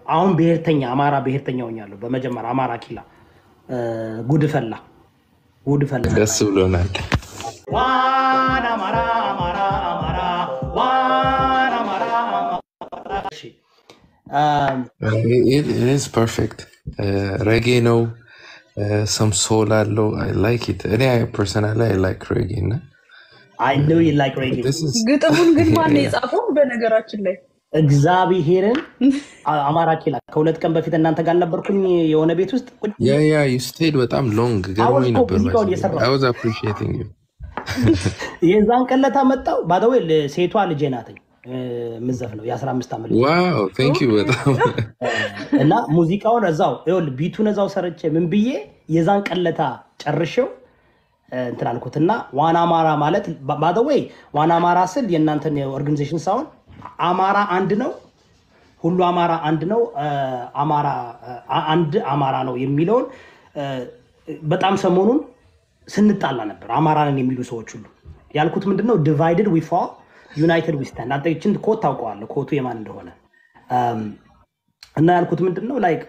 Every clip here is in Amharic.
አሁን ብሔርተኛ አማራ ብሔርተኛ ሆኛለሁ። በመጀመሪያ አማራ ኪላ እ፣ ጉድፈላ ጉድፈላ ደስ ብሎናል። ዋን አማራ አማራ አማራ ዋን አማራ አማራ እሺ ኢዝ ፐርፌክት ሬጌ ነው። ሰም ሶል አለው። አይ ላይክ ኢት። እኔ ፐርሰናሊ አይ ላይክ ሬጌ እና አይ ኖ ዩ ላይክ ሬጌ this is- ግጥሙን ግን ማን ነው የጻፈው? በነገራችን ላይ እግዚአብሔርን አ- አማራ ኪላ ከሁለት ቀን በፊት እናንተ ጋር ነበርኩኝ የሆነ ቤት ውስጥ ቁጭ ያ ያ ዩ ስቴድ በጣም ሎንግ ገርሞኝ እኮ ነበር። ሙዚቃውን እየሰራሁ። አይ ዋዝ አፕሪሺየቲንግ ዩ የዛን ቀለታ መጣው ባደዌ ሴቷ ልጄ ናትኝ ምዘፍ ነው የአስራ አምስት ዓመት ልጅ ዋው ቴንክ ዩ በጣም እና ሙዚቃውን እዛው ይኸውልህ ቢቱን እዛው ሰርቼ ምን ብዬ የዛን ቀለታ ጨርሼው እ፣ እንትን አልኩትና ዋና አማራ ማለት ባደወይ ዋና አማራ ስል የእናንተን ኦርጋኒዜሽን ሳይሆን አማራ አንድ ነው፣ ሁሉ አማራ አንድ ነው፣ እ፣ አማራ እ፣ አንድ አማራ ነው የሚለውን እ፣ በጣም ሰሞኑን ስንጣላ ነበር። አማራንን የሚሉ ሰዎች ሁሉ ያልኩት ምንድነው ዲቫይድድ ዊ ፋል ዩናይትድ ዊ ስታንድ። አንተ ይችን ኮት ታውቀዋለህ፣ ኮቱ የማን እንደሆነ እም፣ እና ያልኩት ምንድን ነው ላይክ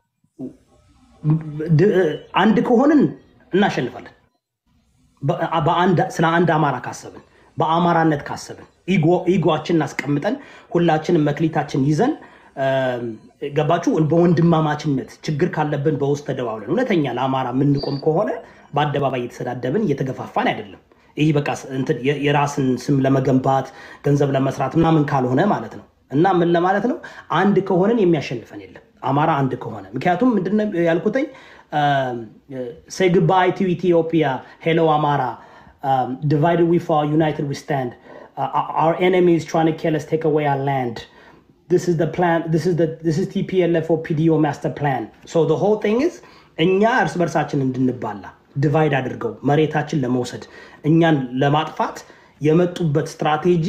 ድ- አንድ ከሆንን እናሸንፋለን። በ- በአንድ- ስለ አንድ አማራ ካሰብን በአማራነት ካሰብን ኢጎ- ኢጎአችንን አስቀምጠን ሁላችንም መክሊታችን ይዘን እም፣ ገባችሁ በወንድማማችነት ችግር ካለብን በውስጥ ተደዋውለን እውነተኛ ለአማራ የምንቆም ከሆነ በአደባባይ እየተሰዳደብን እየተገፋፋን አይደለም። ይህ በቃ ስ- እንትን የ- የራስን ስም ለመገንባት ገንዘብ ለመስራት ምናምን ካልሆነ ማለት ነው። እና ምን ለማለት ነው አንድ ከሆንን የሚያሸንፈን የለም አማራ አንድ ከሆነ ምክንያቱም ምንድነው ያልኩትኝ ሴ ግባይ ቱ ኢትዮጵያ ሄሎ አማራ ዲቫይድድ ዊ ፋል ዩናይትድ ዊ ስታንድ our enemies trying to kill us take away our land this is the plan this is the this is TPLF or PDO master plan so the whole thing is እኛ እርስ በርሳችን እንድንባላ ዲቫይድ አድርገው መሬታችን ለመውሰድ እኛን ለማጥፋት የመጡበት ስትራቴጂ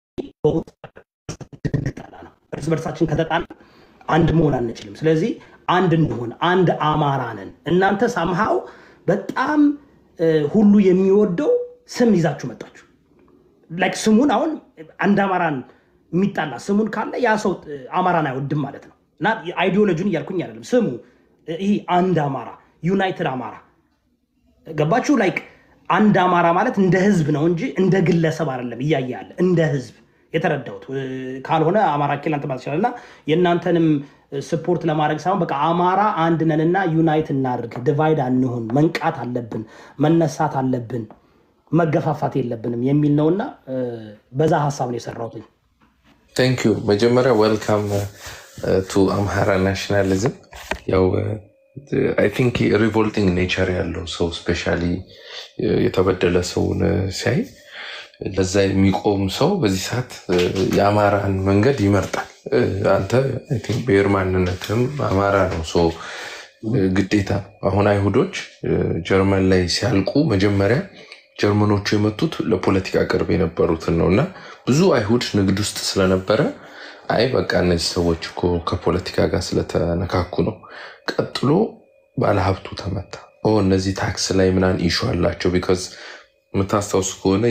እንድንጣላ ነው። እርስ በርሳችን ከተጣላ አንድ መሆን አንችልም። ስለዚህ አንድ እንሆን፣ አንድ አማራ ነን። እናንተ ሳምሃው በጣም እ፣ ሁሉ የሚወደው ስም ይዛችሁ መጣችሁ። ላይክ ስሙን አሁን አንድ አማራን የሚጣላ ስሙን ካለ ያ ሰው እ፣ አማራን አይወድም ማለት ነው። እና አይዲዮሎጂን እያልኩኝ አይደለም። ስሙ እ፣ ይህ አንድ አማራ ዩናይትድ አማራ ገባችሁ? ላይክ አንድ አማራ ማለት እንደ ህዝብ ነው እንጂ እንደ ግለሰብ አይደለም። እያየ ያለ እንደ ህዝብ የተረዳሁት እ፣ ካልሆነ አማራ ኬላንት ማለት ይችላል። እና የእናንተንም ስፖርት ለማድረግ ሳይሆን በቃ አማራ አንድ ነንና ዩናይት እናድርግ፣ ዲቫይድ አንሁን፣ መንቃት አለብን፣ መነሳት አለብን፣ መገፋፋት የለብንም የሚል ነውና እ፣ በዛ ሀሳብ ነው የሰራሁት። ቴንክ ዩ መጀመሪያ ዌልካም ቱ አምሃራ ናሽናሊዝም ያው አይ ቲንክ ሪቮልቲንግ ኔቸር ያለው ሰው ስፔሻሊ የተበደለ ሰውን uh, ሲያይ ለዛ የሚቆም ሰው በዚህ ሰዓት uh, የአማራን መንገድ ይመርጣል። Uh, አንተ አይ ቲንክ ብሔር ማንነትም አማራ ነው። ሶ ግዴታ አሁን አይሁዶች uh, ጀርመን ላይ ሲያልቁ መጀመሪያ ጀርመኖቹ የመጡት ለፖለቲካ ቅርብ የነበሩትን ነው እና ብዙ አይሁድ ንግድ ውስጥ ስለነበረ አይ በቃ እነዚህ ሰዎች እኮ ከፖለቲካ ጋር ስለተነካኩ ነው። ቀጥሎ ባለሀብቱ ተመታ። ኦ እነዚህ ታክስ ላይ ምናን ኢሹ አላቸው። ቢካዝ የምታስታውሱ ከሆነ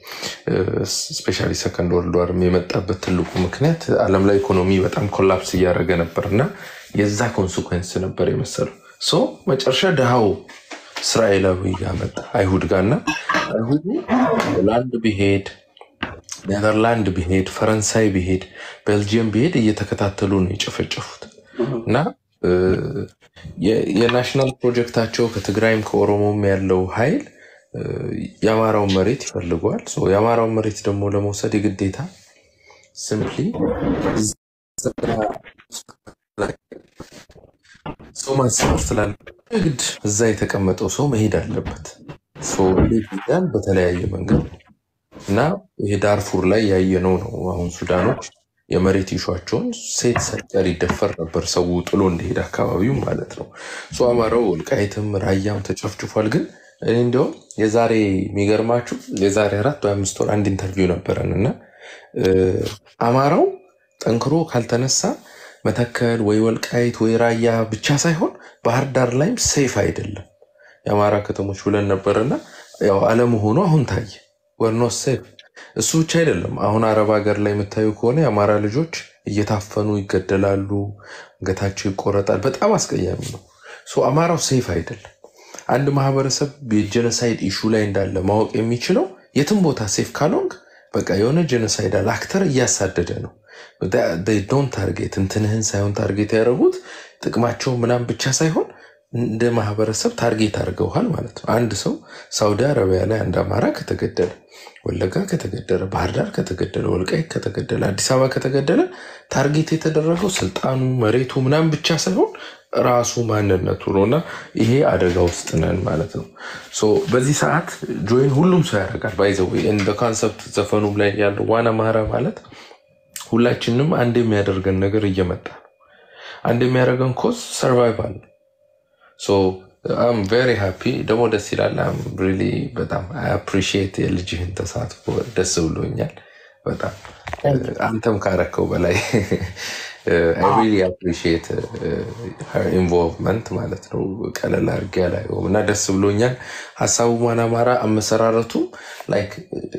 ስፔሻሊ ሰከንድ ወርልድ ዋርም የመጣበት ትልቁ ምክንያት ዓለም ላይ ኢኮኖሚ በጣም ኮላፕስ እያደረገ ነበር እና የዛ ኮንስኮንስ ነበር የመሰለው። ሶ መጨረሻ ድሃው እስራኤላዊ ጋር መጣ አይሁድ ጋር እና አይሁዱ ሆላንድ ቢሄድ ኔዘርላንድ ቢሄድ ፈረንሳይ ቢሄድ ቤልጅየም ቢሄድ እየተከታተሉ ነው የጨፈጨፉት እና እ፣ የ- የናሽናል ፕሮጀክታቸው ከትግራይም ከኦሮሞም ያለው ኃይል እ፣ የአማራውን መሬት ይፈልገዋል። ሶ የአማራውን መሬት ደግሞ ለመውሰድ የግዴታ ሲምፕሊ ሰው ማሰብ ስላለ ግድ እዛ የተቀመጠው ሰው መሄድ አለበት። ሶ እንዴት ይሄዳል? በተለያየ መንገድ እና ይሄ ዳርፉር ላይ ያየነው ነው። አሁን ሱዳኖች የመሬት ይሿቸውን ሴት ሳይቀር ይደፈር ነበር ሰው ጥሎ እንደሄደ አካባቢው ማለት ነው። ሶ አማራው ወልቃይትም ራያም ተጨፍጭፏል። ግን እኔ እንዲያውም የዛሬ የሚገርማችሁ የዛሬ አራት ወይ አምስት ወር አንድ ኢንተርቪው ነበረን እና እ፣ አማራው ጠንክሮ ካልተነሳ መተከል ወይ ወልቃይት ወይ ራያ ብቻ ሳይሆን ባህር ዳር ላይም ሴፍ አይደለም የአማራ ከተሞች ብለን ነበርና ያው አለመሆኑ አሁን ታየ። ወርኖ ሴፍ እሱ ብቻ አይደለም። አሁን አረብ ሀገር ላይ የምታዩ ከሆነ የአማራ ልጆች እየታፈኑ ይገደላሉ፣ አንገታቸው ይቆረጣል። በጣም አስቀያሚ ነው። ሶ አማራው ሴፍ አይደለም። አንድ ማህበረሰብ የጀኖሳይድ ኢሹ ላይ እንዳለ ማወቅ የሚችለው የትም ቦታ ሴፍ ካልሆንክ በቃ የሆነ ጀኖሳይዳል አክተር እያሳደደ ነው። ዶን ታርጌት እንትንህን ሳይሆን ታርጌት ያደረጉት ጥቅማቸው ምናምን ብቻ ሳይሆን እንደ ማህበረሰብ ታርጌት አድርገውሃል ማለት ነው። አንድ ሰው ሳውዲ አረቢያ ላይ አንድ አማራ ከተገደለ፣ ወለጋ ከተገደለ፣ ባህር ዳር ከተገደለ፣ ወልቃይት ከተገደለ፣ አዲስ አበባ ከተገደለ ታርጌት የተደረገው ስልጣኑ፣ መሬቱ ምናምን ብቻ ሳይሆን ራሱ ማንነቱ ነው እና ይሄ አደጋ ውስጥ ነን ማለት ነው። ሶ በዚህ ሰዓት ጆይን ሁሉም ሰው ያደርጋል። ባይዘው እንደ ኮንሰፕት ዘፈኑም ላይ ያለው ዋና ማራ ማለት ሁላችንም አንድ የሚያደርገን ነገር እየመጣ ነው። አንድ የሚያደርገን ኮዝ ሰርቫይቫል ነው። ሶ አም ቬሪ ሃፒ ደግሞ ደስ ይላል። አም ሪሊ በጣም አፕሪሺየት የልጅህን ተሳትፎ ደስ ብሎኛል በጣም አንተም ካረከው በላይ ሪሊ አፕሪሺየት ኢንቮልቭመንት ማለት ነው። ቀለል አድርጌ አላየውም እና ደስ ብሎኛል። ሀሳቡ ማን አማራ አመሰራረቱ ላይክ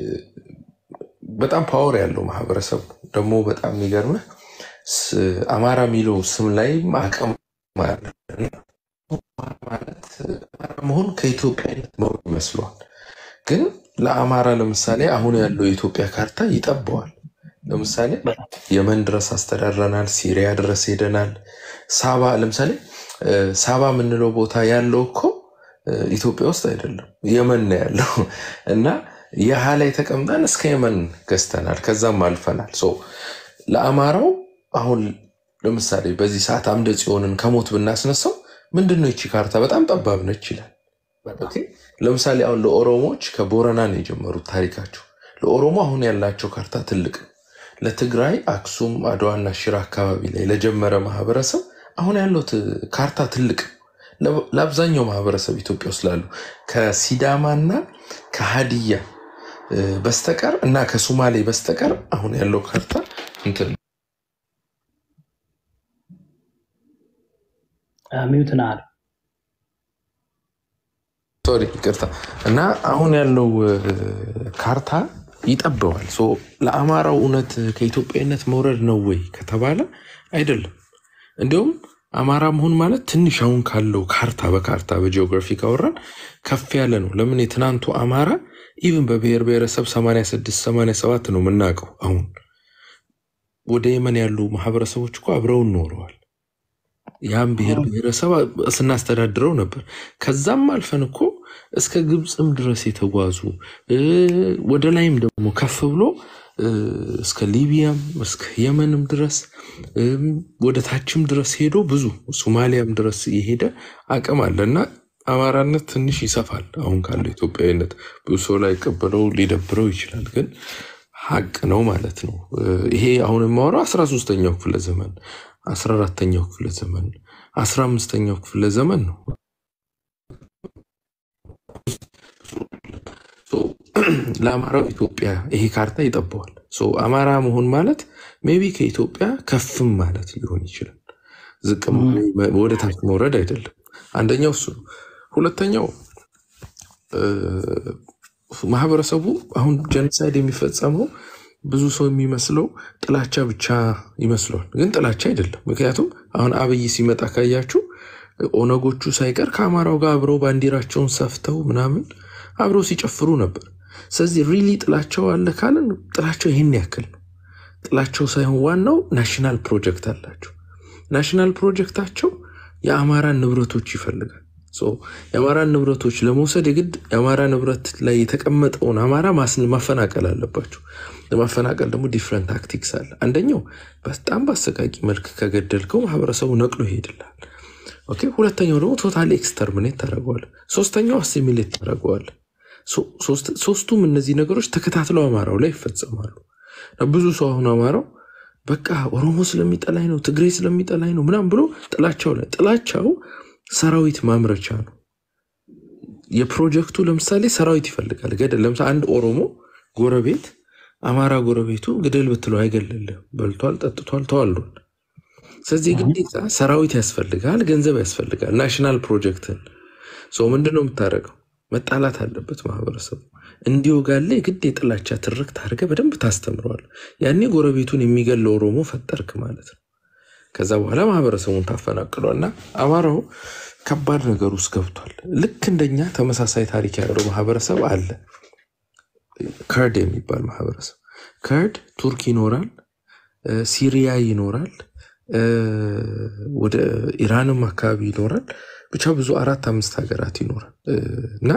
በጣም ፓወር ያለው ማህበረሰብ ደግሞ በጣም የሚገርምህ ስ- አማራ የሚለው ስም ላይ አቅም አለ። ማለት አማራ መሆን ከኢትዮጵያዊነት መሆን ይመስለዋል። ግን ለአማራ ለምሳሌ አሁን ያለው የኢትዮጵያ ካርታ ይጠበዋል። ለምሳሌ የመን ድረስ አስተዳድረናል፣ ሲሪያ ድረስ ሄደናል። ሳባ ለምሳሌ እ፣ ሳባ የምንለው ቦታ ያለው እኮ እ፣ ኢትዮጵያ ውስጥ አይደለም የመን ነው ያለው እና የሃ ላይ ተቀምጠን እስከ የመን ገዝተናል፣ ከዛም አልፈናል። ሶ ለአማራው አሁን ለምሳሌ በዚህ ሰዓት አምደ ጽዮንን ከሞት ብናስነሳው ምንድን ነው ይቺ ካርታ በጣም ጠባብ ነች ይላል። ኦኬ። ለምሳሌ አሁን ለኦሮሞዎች ከቦረና ነው የጀመሩት ታሪካቸው። ለኦሮሞ አሁን ያላቸው ካርታ ትልቅ ነው። ለትግራይ አክሱም፣ አድዋና ሽራ አካባቢ ላይ ለጀመረ ማህበረሰብ አሁን ያለው ት- ካርታ ትልቅ ነው። ለ- ለአብዛኛው ማህበረሰብ ኢትዮጵያ ውስጥ ላሉ ከሲዳማና ከሀዲያ እ፣ በስተቀር እና ከሱማሌ በስተቀር አሁን ያለው ካርታ እንትን ነው። ሚዩት ና አለ ሶሪ ይቅርታ። እና አሁን ያለው እ፣ ካርታ ይጠበዋል። ሶ ለአማራው እውነት ከኢትዮጵያዊነት መውረድ ነው ወይ ከተባለ አይደለም። እንዲሁም አማራ መሆን ማለት ትንሽ አሁን ካለው ካርታ በካርታ በጂኦግራፊ ካወራን ከፍ ያለ ነው። ለምን የትናንቱ አማራ ኢቭን በብሔር ብሔረሰብ 86 87 ነው የምናውቀው። አሁን ወደ የመን ያሉ ማህበረሰቦች እኮ አብረውን ኖረዋል። ያም ብሔር ብሔረሰብ ስናስተዳድረው ነበር። ከዛም አልፈን እኮ እስከ ግብፅም ድረስ የተጓዙ እ፣ ወደ ላይም ደግሞ ከፍ ብሎ እ፣ እስከ ሊቢያም እስከ የመንም ድረስ እም፣ ወደ ታችም ድረስ ሄዶ ብዙ ሶማሊያም ድረስ የሄደ አቅም አለ እና አማራነት ትንሽ ይሰፋል። አሁን ካለው ኢትዮጵያዊነት ብዙ ሰው ላይ ቀበለው ሊደብረው ይችላል፣ ግን ሀቅ ነው ማለት ነው። እ፣ ይሄ አሁን የማወራው አስራ ሶስተኛው ክፍለ ዘመን አስራ አራተኛው ክፍለ ዘመን አስራ አምስተኛው ክፍለ ዘመን ነው። ሶ ለአማራው ኢትዮጵያ ይሄ ካርታ ይጠበዋል። ሶ አማራ መሆን ማለት ሜቢ ከኢትዮጵያ ከፍም ማለት ሊሆን ይችላል። ዝቅም ወደ ታች መውረድ አይደለም። አንደኛው እሱ ነው። ሁለተኛው እ፣ ማህበረሰቡ አሁን ጀኖሳይድ የሚፈጸመው ብዙ ሰው የሚመስለው ጥላቻ ብቻ ይመስለዋል፣ ግን ጥላቻ አይደለም። ምክንያቱም አሁን አብይ ሲመጣ ካያችሁ ኦነጎቹ ሳይቀር ከአማራው ጋር አብረው ባንዲራቸውን ሰፍተው ምናምን አብረው ሲጨፍሩ ነበር። ስለዚህ ሪሊ ጥላቸው አለ ካለን ጥላቸው ይህን ያክል ነው። ጥላቸው ሳይሆን ዋናው ናሽናል ፕሮጀክት አላቸው። ናሽናል ፕሮጀክታቸው የአማራን ንብረቶች ይፈልጋል። ሶ የአማራን ንብረቶች ለመውሰድ የግድ የአማራ ንብረት ላይ የተቀመጠውን አማራ ማስን- ማፈናቀል አለባቸው። ለማፈናቀል ደግሞ ዲፍረንት ታክቲክስ አለ። አንደኛው በጣም በአሰቃቂ መልክ ከገደልከው ማህበረሰቡ ነቅሎ ይሄድላል። ኦኬ። ሁለተኛው ደግሞ ቶታሊ ኤክስተርሚኔት ታደርገዋል። ሶስተኛው አሲሚሌት ታደርገዋል። ሶ- ሶስት- ሶስቱም እነዚህ ነገሮች ተከታትለው አማራው ላይ ይፈጸማሉ። እና ብዙ ሰው አሁን አማራው በቃ ኦሮሞ ስለሚጠላኝ ነው፣ ትግሬ ስለሚጠላኝ ነው ምናም ብሎ ጥላቻው ላይ ጥላቻው ሰራዊት ማምረቻ ነው። የፕሮጀክቱ ለምሳሌ ሰራዊት ይፈልጋል። ገደል ለምሳሌ አንድ ኦሮሞ ጎረቤት አማራ ጎረቤቱ ግደል ብትለው አይገልልም። በልቷል፣ ጠጥቷል፣ ተዋልዷል። ስለዚህ ግዴታ ሰራዊት ያስፈልጋል፣ ገንዘብ ያስፈልጋል። ናሽናል ፕሮጀክትን ሰው ምንድን ነው የምታደርገው? መጣላት አለበት ማህበረሰቡ። እንዲወጋለ የግድ የጥላቻ ትርክት አድርገህ በደንብ ታስተምረዋል። ያኔ ጎረቤቱን የሚገለው ኦሮሞ ፈጠርክ ማለት ነው። ከዛ በኋላ ማህበረሰቡን ታፈናቅሏል። እና አማራው ከባድ ነገር ውስጥ ገብቷል። ልክ እንደኛ ተመሳሳይ ታሪክ ያለው ማህበረሰብ አለ። ከርድ የሚባል ማህበረሰብ ከርድ ቱርክ ይኖራል፣ እ፣ ሲሪያ ይኖራል፣ እ፣ ወደ ኢራንም አካባቢ ይኖራል። ብቻ ብዙ አራት አምስት ሀገራት ይኖራል እ፣ እና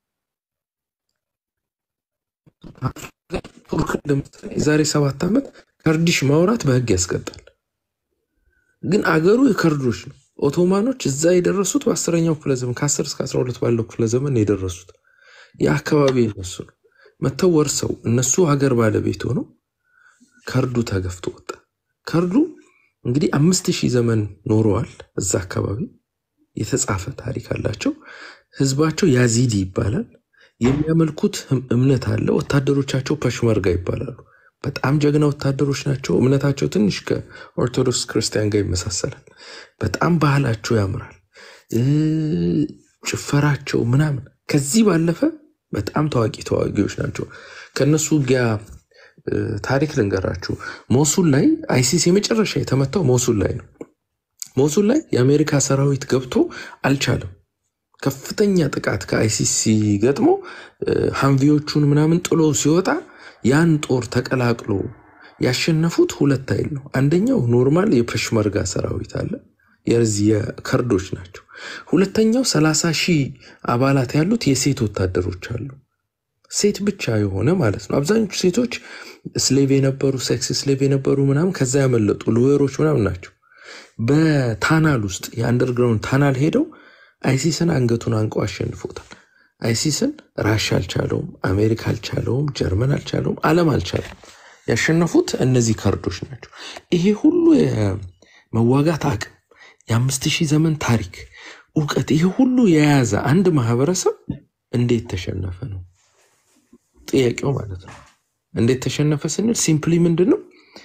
ቱርክ ለምሳሌ የዛሬ ሰባት ዓመት ከርዲሽ ማውራት በህግ ያስቀጣል። ግን አገሩ የከርዶች ነው። ኦቶማኖች እዛ የደረሱት በአስረኛው ክፍለ ዘመን ከ10 እስከ 12 ባለው ክፍለ ዘመን ነው የደረሱት። የአካባቢ እነሱ ነው መተው ወርሰው እነሱ ሀገር ባለቤት ሆነው ከርዱ ተገፍቶ ወጣ። ከርዱ እንግዲህ አምስት ሺህ ዘመን ኖረዋል እዛ አካባቢ የተጻፈ ታሪክ አላቸው። ህዝባቸው ያዚዲ ይባላል። የሚያመልኩት እም- እምነት አለ። ወታደሮቻቸው ፐሽመርጋ ይባላሉ። በጣም ጀግና ወታደሮች ናቸው። እምነታቸው ትንሽ ከኦርቶዶክስ ክርስቲያን ጋር ይመሳሰላል። በጣም ባህላቸው ያምራል። እ፣ ጭፈራቸው ምናምን ከዚህ ባለፈ በጣም ታዋቂ ተዋጊዎች ናቸው። ከእነሱ ውጊያ እ፣ ታሪክ ልንገራችሁ። ሞሱል ላይ አይሲስ የመጨረሻ የተመታው ሞሱል ላይ ነው። ሞሱል ላይ የአሜሪካ ሰራዊት ገብቶ አልቻለም። ከፍተኛ ጥቃት ከአይሲስ ገጥሞ ሀንቪዎቹን ምናምን ጥሎ ሲወጣ ያን ጦር ተቀላቅሎ ያሸነፉት ሁለት ኃይል ነው። አንደኛው ኖርማል የፐሽመርጋ ሰራዊት አለ፣ የዚህ የከርዶች ናቸው። ሁለተኛው ሰላሳ ሺህ አባላት ያሉት የሴት ወታደሮች አሉ። ሴት ብቻ የሆነ ማለት ነው። አብዛኞቹ ሴቶች ስሌቭ የነበሩ ሴክስ ስሌቭ የነበሩ ምናምን ከዛ ያመለጡ ሎየሮች ምናምን ናቸው። በታናል ውስጥ የአንደርግራውንድ ታናል ሄደው አይሲስን አንገቱን አንቀው አሸንፎታል። አይሲስን ራሻ አልቻለውም፣ አሜሪካ አልቻለውም፣ ጀርመን አልቻለውም፣ ዓለም አልቻለም። ያሸነፉት እነዚህ ከርዶች ናቸው። ይሄ ሁሉ የመዋጋት አቅም የአምስት ሺህ ዘመን ታሪክ እውቀት፣ ይሄ ሁሉ የያዘ አንድ ማህበረሰብ እንዴት ተሸነፈ ነው ጥያቄው ማለት ነው። እንዴት ተሸነፈ ስንል ሲምፕሊ ምንድን ነው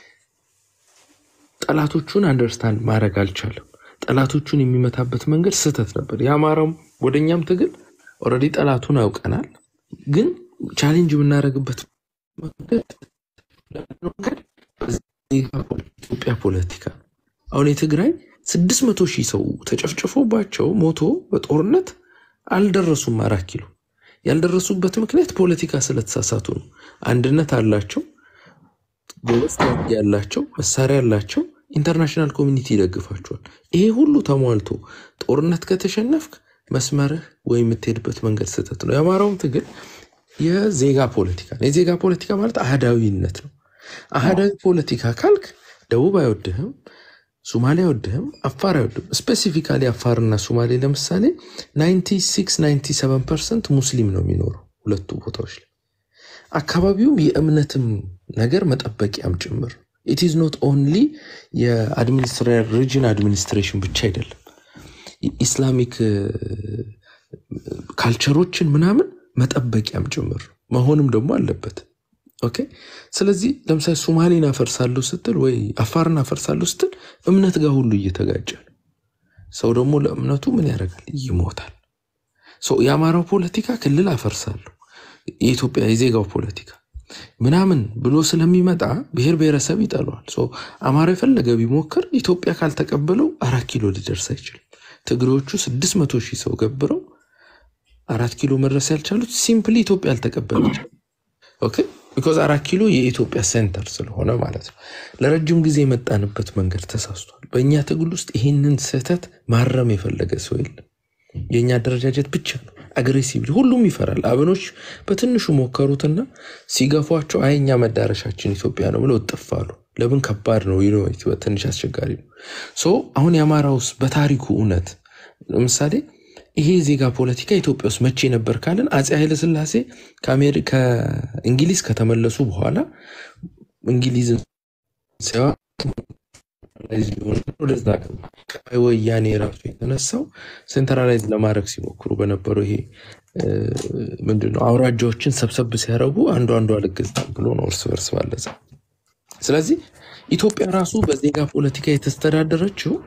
ጠላቶቹን አንደርስታንድ ማድረግ አልቻለም። ጠላቶቹን የሚመታበት መንገድ ስህተት ነበር። የአማራውም ወደኛም ትግል ኦልሬዲ ጠላቱን አውቀናል፣ ግን ቻሌንጅ የምናደርግበት መንገድ መንገድ በዜጋ ፖለቲ- ኢትዮጵያ ፖለቲካ ነው። አሁን የትግራይ ስድስት መቶ ሺህ ሰው ተጨፍጭፎባቸው ሞቶ በጦርነት አልደረሱም አራት ኪሎ ያልደረሱበት ምክንያት ፖለቲካ ስለተሳሳቱ ነው። አንድነት አላቸው፣ ጎበዝ ተዋጊ ያላቸው፣ መሳሪያ ያላቸው፣ ኢንተርናሽናል ኮሚኒቲ ይደግፋቸዋል። ይሄ ሁሉ ተሟልቶ ጦርነት ከተሸነፍክ መስመርህ ወይ የምትሄድበት መንገድ ስህተት ነው። የአማራውም ትግል የዜጋ ፖለቲካ ነው። የዜጋ ፖለቲካ ማለት አህዳዊነት ነው። አህዳዊ ፖለቲካ ካልክ ደቡብ አይወድህም፣ ሱማሌ አይወድህም፣ አፋር አይወድህም። ስፔሲፊካሊ አፋርና ሱማሌ ለምሳሌ 96 97 ፐርሰንት ሙስሊም ነው የሚኖረው ሁለቱ ቦታዎች ላይ። አካባቢውም የእምነትም ነገር መጠበቂያም ጭምር ኢት ኢዝ ኖት ኦንሊ የሪጅን አድሚኒስትሬሽን ብቻ አይደለም ኢስላሚክ ካልቸሮችን ምናምን መጠበቂያም ጭምር መሆንም ደግሞ አለበት። ኦኬ ስለዚህ ለምሳሌ ሶማሌን አፈርሳለሁ ስትል ወይ አፋርን አፈርሳለሁ ስትል እምነት ጋር ሁሉ እየተጋጨ ነው። ሰው ደግሞ ለእምነቱ ምን ያደርጋል? ይሞታል። ሰው የአማራው ፖለቲካ ክልል አፈርሳለሁ የኢትዮጵያ የዜጋው ፖለቲካ ምናምን ብሎ ስለሚመጣ ብሔር ብሔረሰብ ይጠለዋል። ሶ አማራ የፈለገ ቢሞክር ኢትዮጵያ ካልተቀበለው አራት ኪሎ ሊደርስ አይችልም። ትግሬዎቹ ስድስት መቶ ሺህ ሰው ገብረው አራት ኪሎ መድረስ ያልቻሉት ሲምፕሊ ኢትዮጵያ አልተቀበለች። ኦኬ ቢኮዝ አራት ኪሎ የኢትዮጵያ ሴንተር ስለሆነ ማለት ነው። ለረጅም ጊዜ የመጣንበት መንገድ ተሳስቷል። በእኛ ትግል ውስጥ ይህንን ስህተት ማረም የፈለገ ሰው የለም። የእኛ አደረጃጀት ብቻ ነው አግሬሲቭ። ሁሉም ይፈራል። አብኖች በትንሹ ሞከሩትና ሲገፏቸው አይ እኛ መዳረሻችን ኢትዮጵያ ነው ብለው እጥፋሉ። ለምን ከባድ ነው ዩ ኖ፣ ትንሽ አስቸጋሪ ነው። ሶ አሁን የአማራ ውስጥ በታሪኩ እውነት ለምሳሌ ይሄ ዜጋ ፖለቲካ ኢትዮጵያ ውስጥ መቼ ነበር ካለን አፄ ኃይለስላሴ ከአሜሪ- ከእንግሊዝ ከተመለሱ በኋላ እንግሊዝን ሲያ ወደዛ ገባ። ቀይ ወያኔ ራሱ የተነሳው ሴንትራላይዝ ለማድረግ ሲሞክሩ በነበረው ይሄ እ፣ ምንድነው አውራጃዎችን ሰብሰብ ሲያደርጉ አንዱ አንዱ አልገዛም ብሎ ነው እርስ በርስ ባለጸ ስለዚህ ኢትዮጵያ ራሱ በዜጋ ፖለቲካ የተስተዳደረችው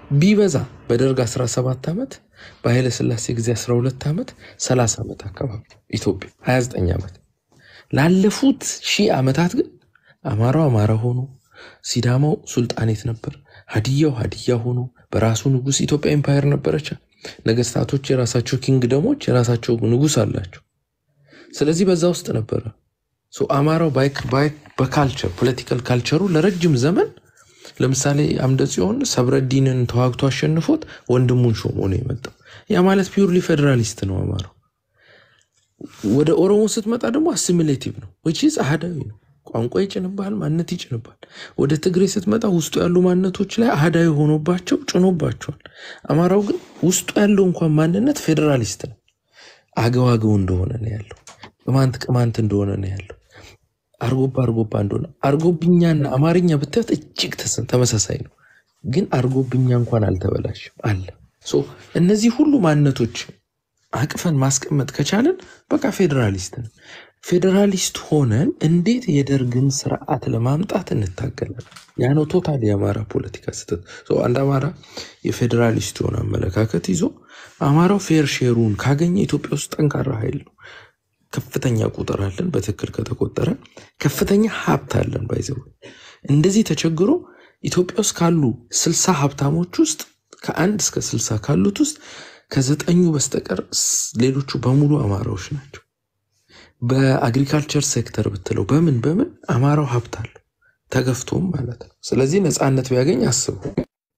ቢበዛ በደርግ 17 ዓመት በኃይለ ሥላሴ ጊዜ 12 ዓመት 30 ዓመት አካባቢ ኢትዮጵያ 29 ዓመት ላለፉት ሺህ ዓመታት ግን አማራው አማራ ሆኖ ሲዳማው ሱልጣኔት ነበር፣ ሀዲያው ሀዲያ ሆኖ በራሱ ንጉስ ኢትዮጵያ ኤምፓየር ነበረች። ነገስታቶች የራሳቸው ኪንግደሞች የራሳቸው ንጉስ አላቸው። ስለዚህ በዛ ውስጥ ነበረ ሶ አማራው ባይክ- ባይክ- በካልቸር ፖለቲካል ካልቸሩ ለረጅም ዘመን ለምሳሌ አምደ ጽዮን ሰብረዲንን ተዋግቶ አሸንፎት ወንድሙን ሾሞ ነው የመጣው። ያ ማለት ፒውርሊ ፌዴራሊስት ነው አማራው። ወደ ኦሮሞ ስትመጣ ደግሞ አሲሚሌቲቭ ነው ዊች ኢዝ አህዳዊ ነው። ቋንቋ ይጭንባል፣ ማንነት ይጭንባል። ወደ ትግሬ ስትመጣ ውስጡ ያሉ ማንነቶች ላይ አህዳዊ ሆኖባቸው ጭኖባቸዋል። አማራው ግን ውስጡ ያለው እንኳን ማንነት ፌዴራሊስት ነው። አገው አገው እንደሆነ ነው ያለው። ቅማንት ቅማንት እንደሆነ ነው ያለው። አርጎባ አርጎባ እንደሆነ አርጎብኛና አማርኛ ብታዩት እጅግ ተስ- ተመሳሳይ ነው። ግን አርጎብኛ እንኳን አልተበላሽም አለ። ሶ እነዚህ ሁሉ ማንነቶች አቅፈን ማስቀመጥ ከቻለን በቃ ፌዴራሊስት ነው። ፌዴራሊስት ሆነን እንዴት የደርግን ስርዓት ለማምጣት እንታገላለን? ያ ነው ቶታል የአማራ ፖለቲካ ስህተት። ሶ አንድ አማራ የፌዴራሊስት የሆነ አመለካከት ይዞ አማራው ፌር ሼሩን ካገኘ ኢትዮጵያ ውስጥ ጠንካራ ኃይል ነው። ከፍተኛ ቁጥር አለን። በትክክል ከተቆጠረ ከፍተኛ ሀብት አለን። ባይዘው እንደዚህ ተቸግሮ ኢትዮጵያ ውስጥ ካሉ ስልሳ ሀብታሞች ውስጥ ከአንድ እስከ ስልሳ ካሉት ውስጥ ከዘጠኙ በስተቀር ስ- ሌሎቹ በሙሉ አማራዎች ናቸው። በአግሪካልቸር ሴክተር ብትለው በምን በምን አማራው ሀብት አለው ተገፍቶም ማለት ነው። ስለዚህ ነፃነት ቢያገኝ አስበው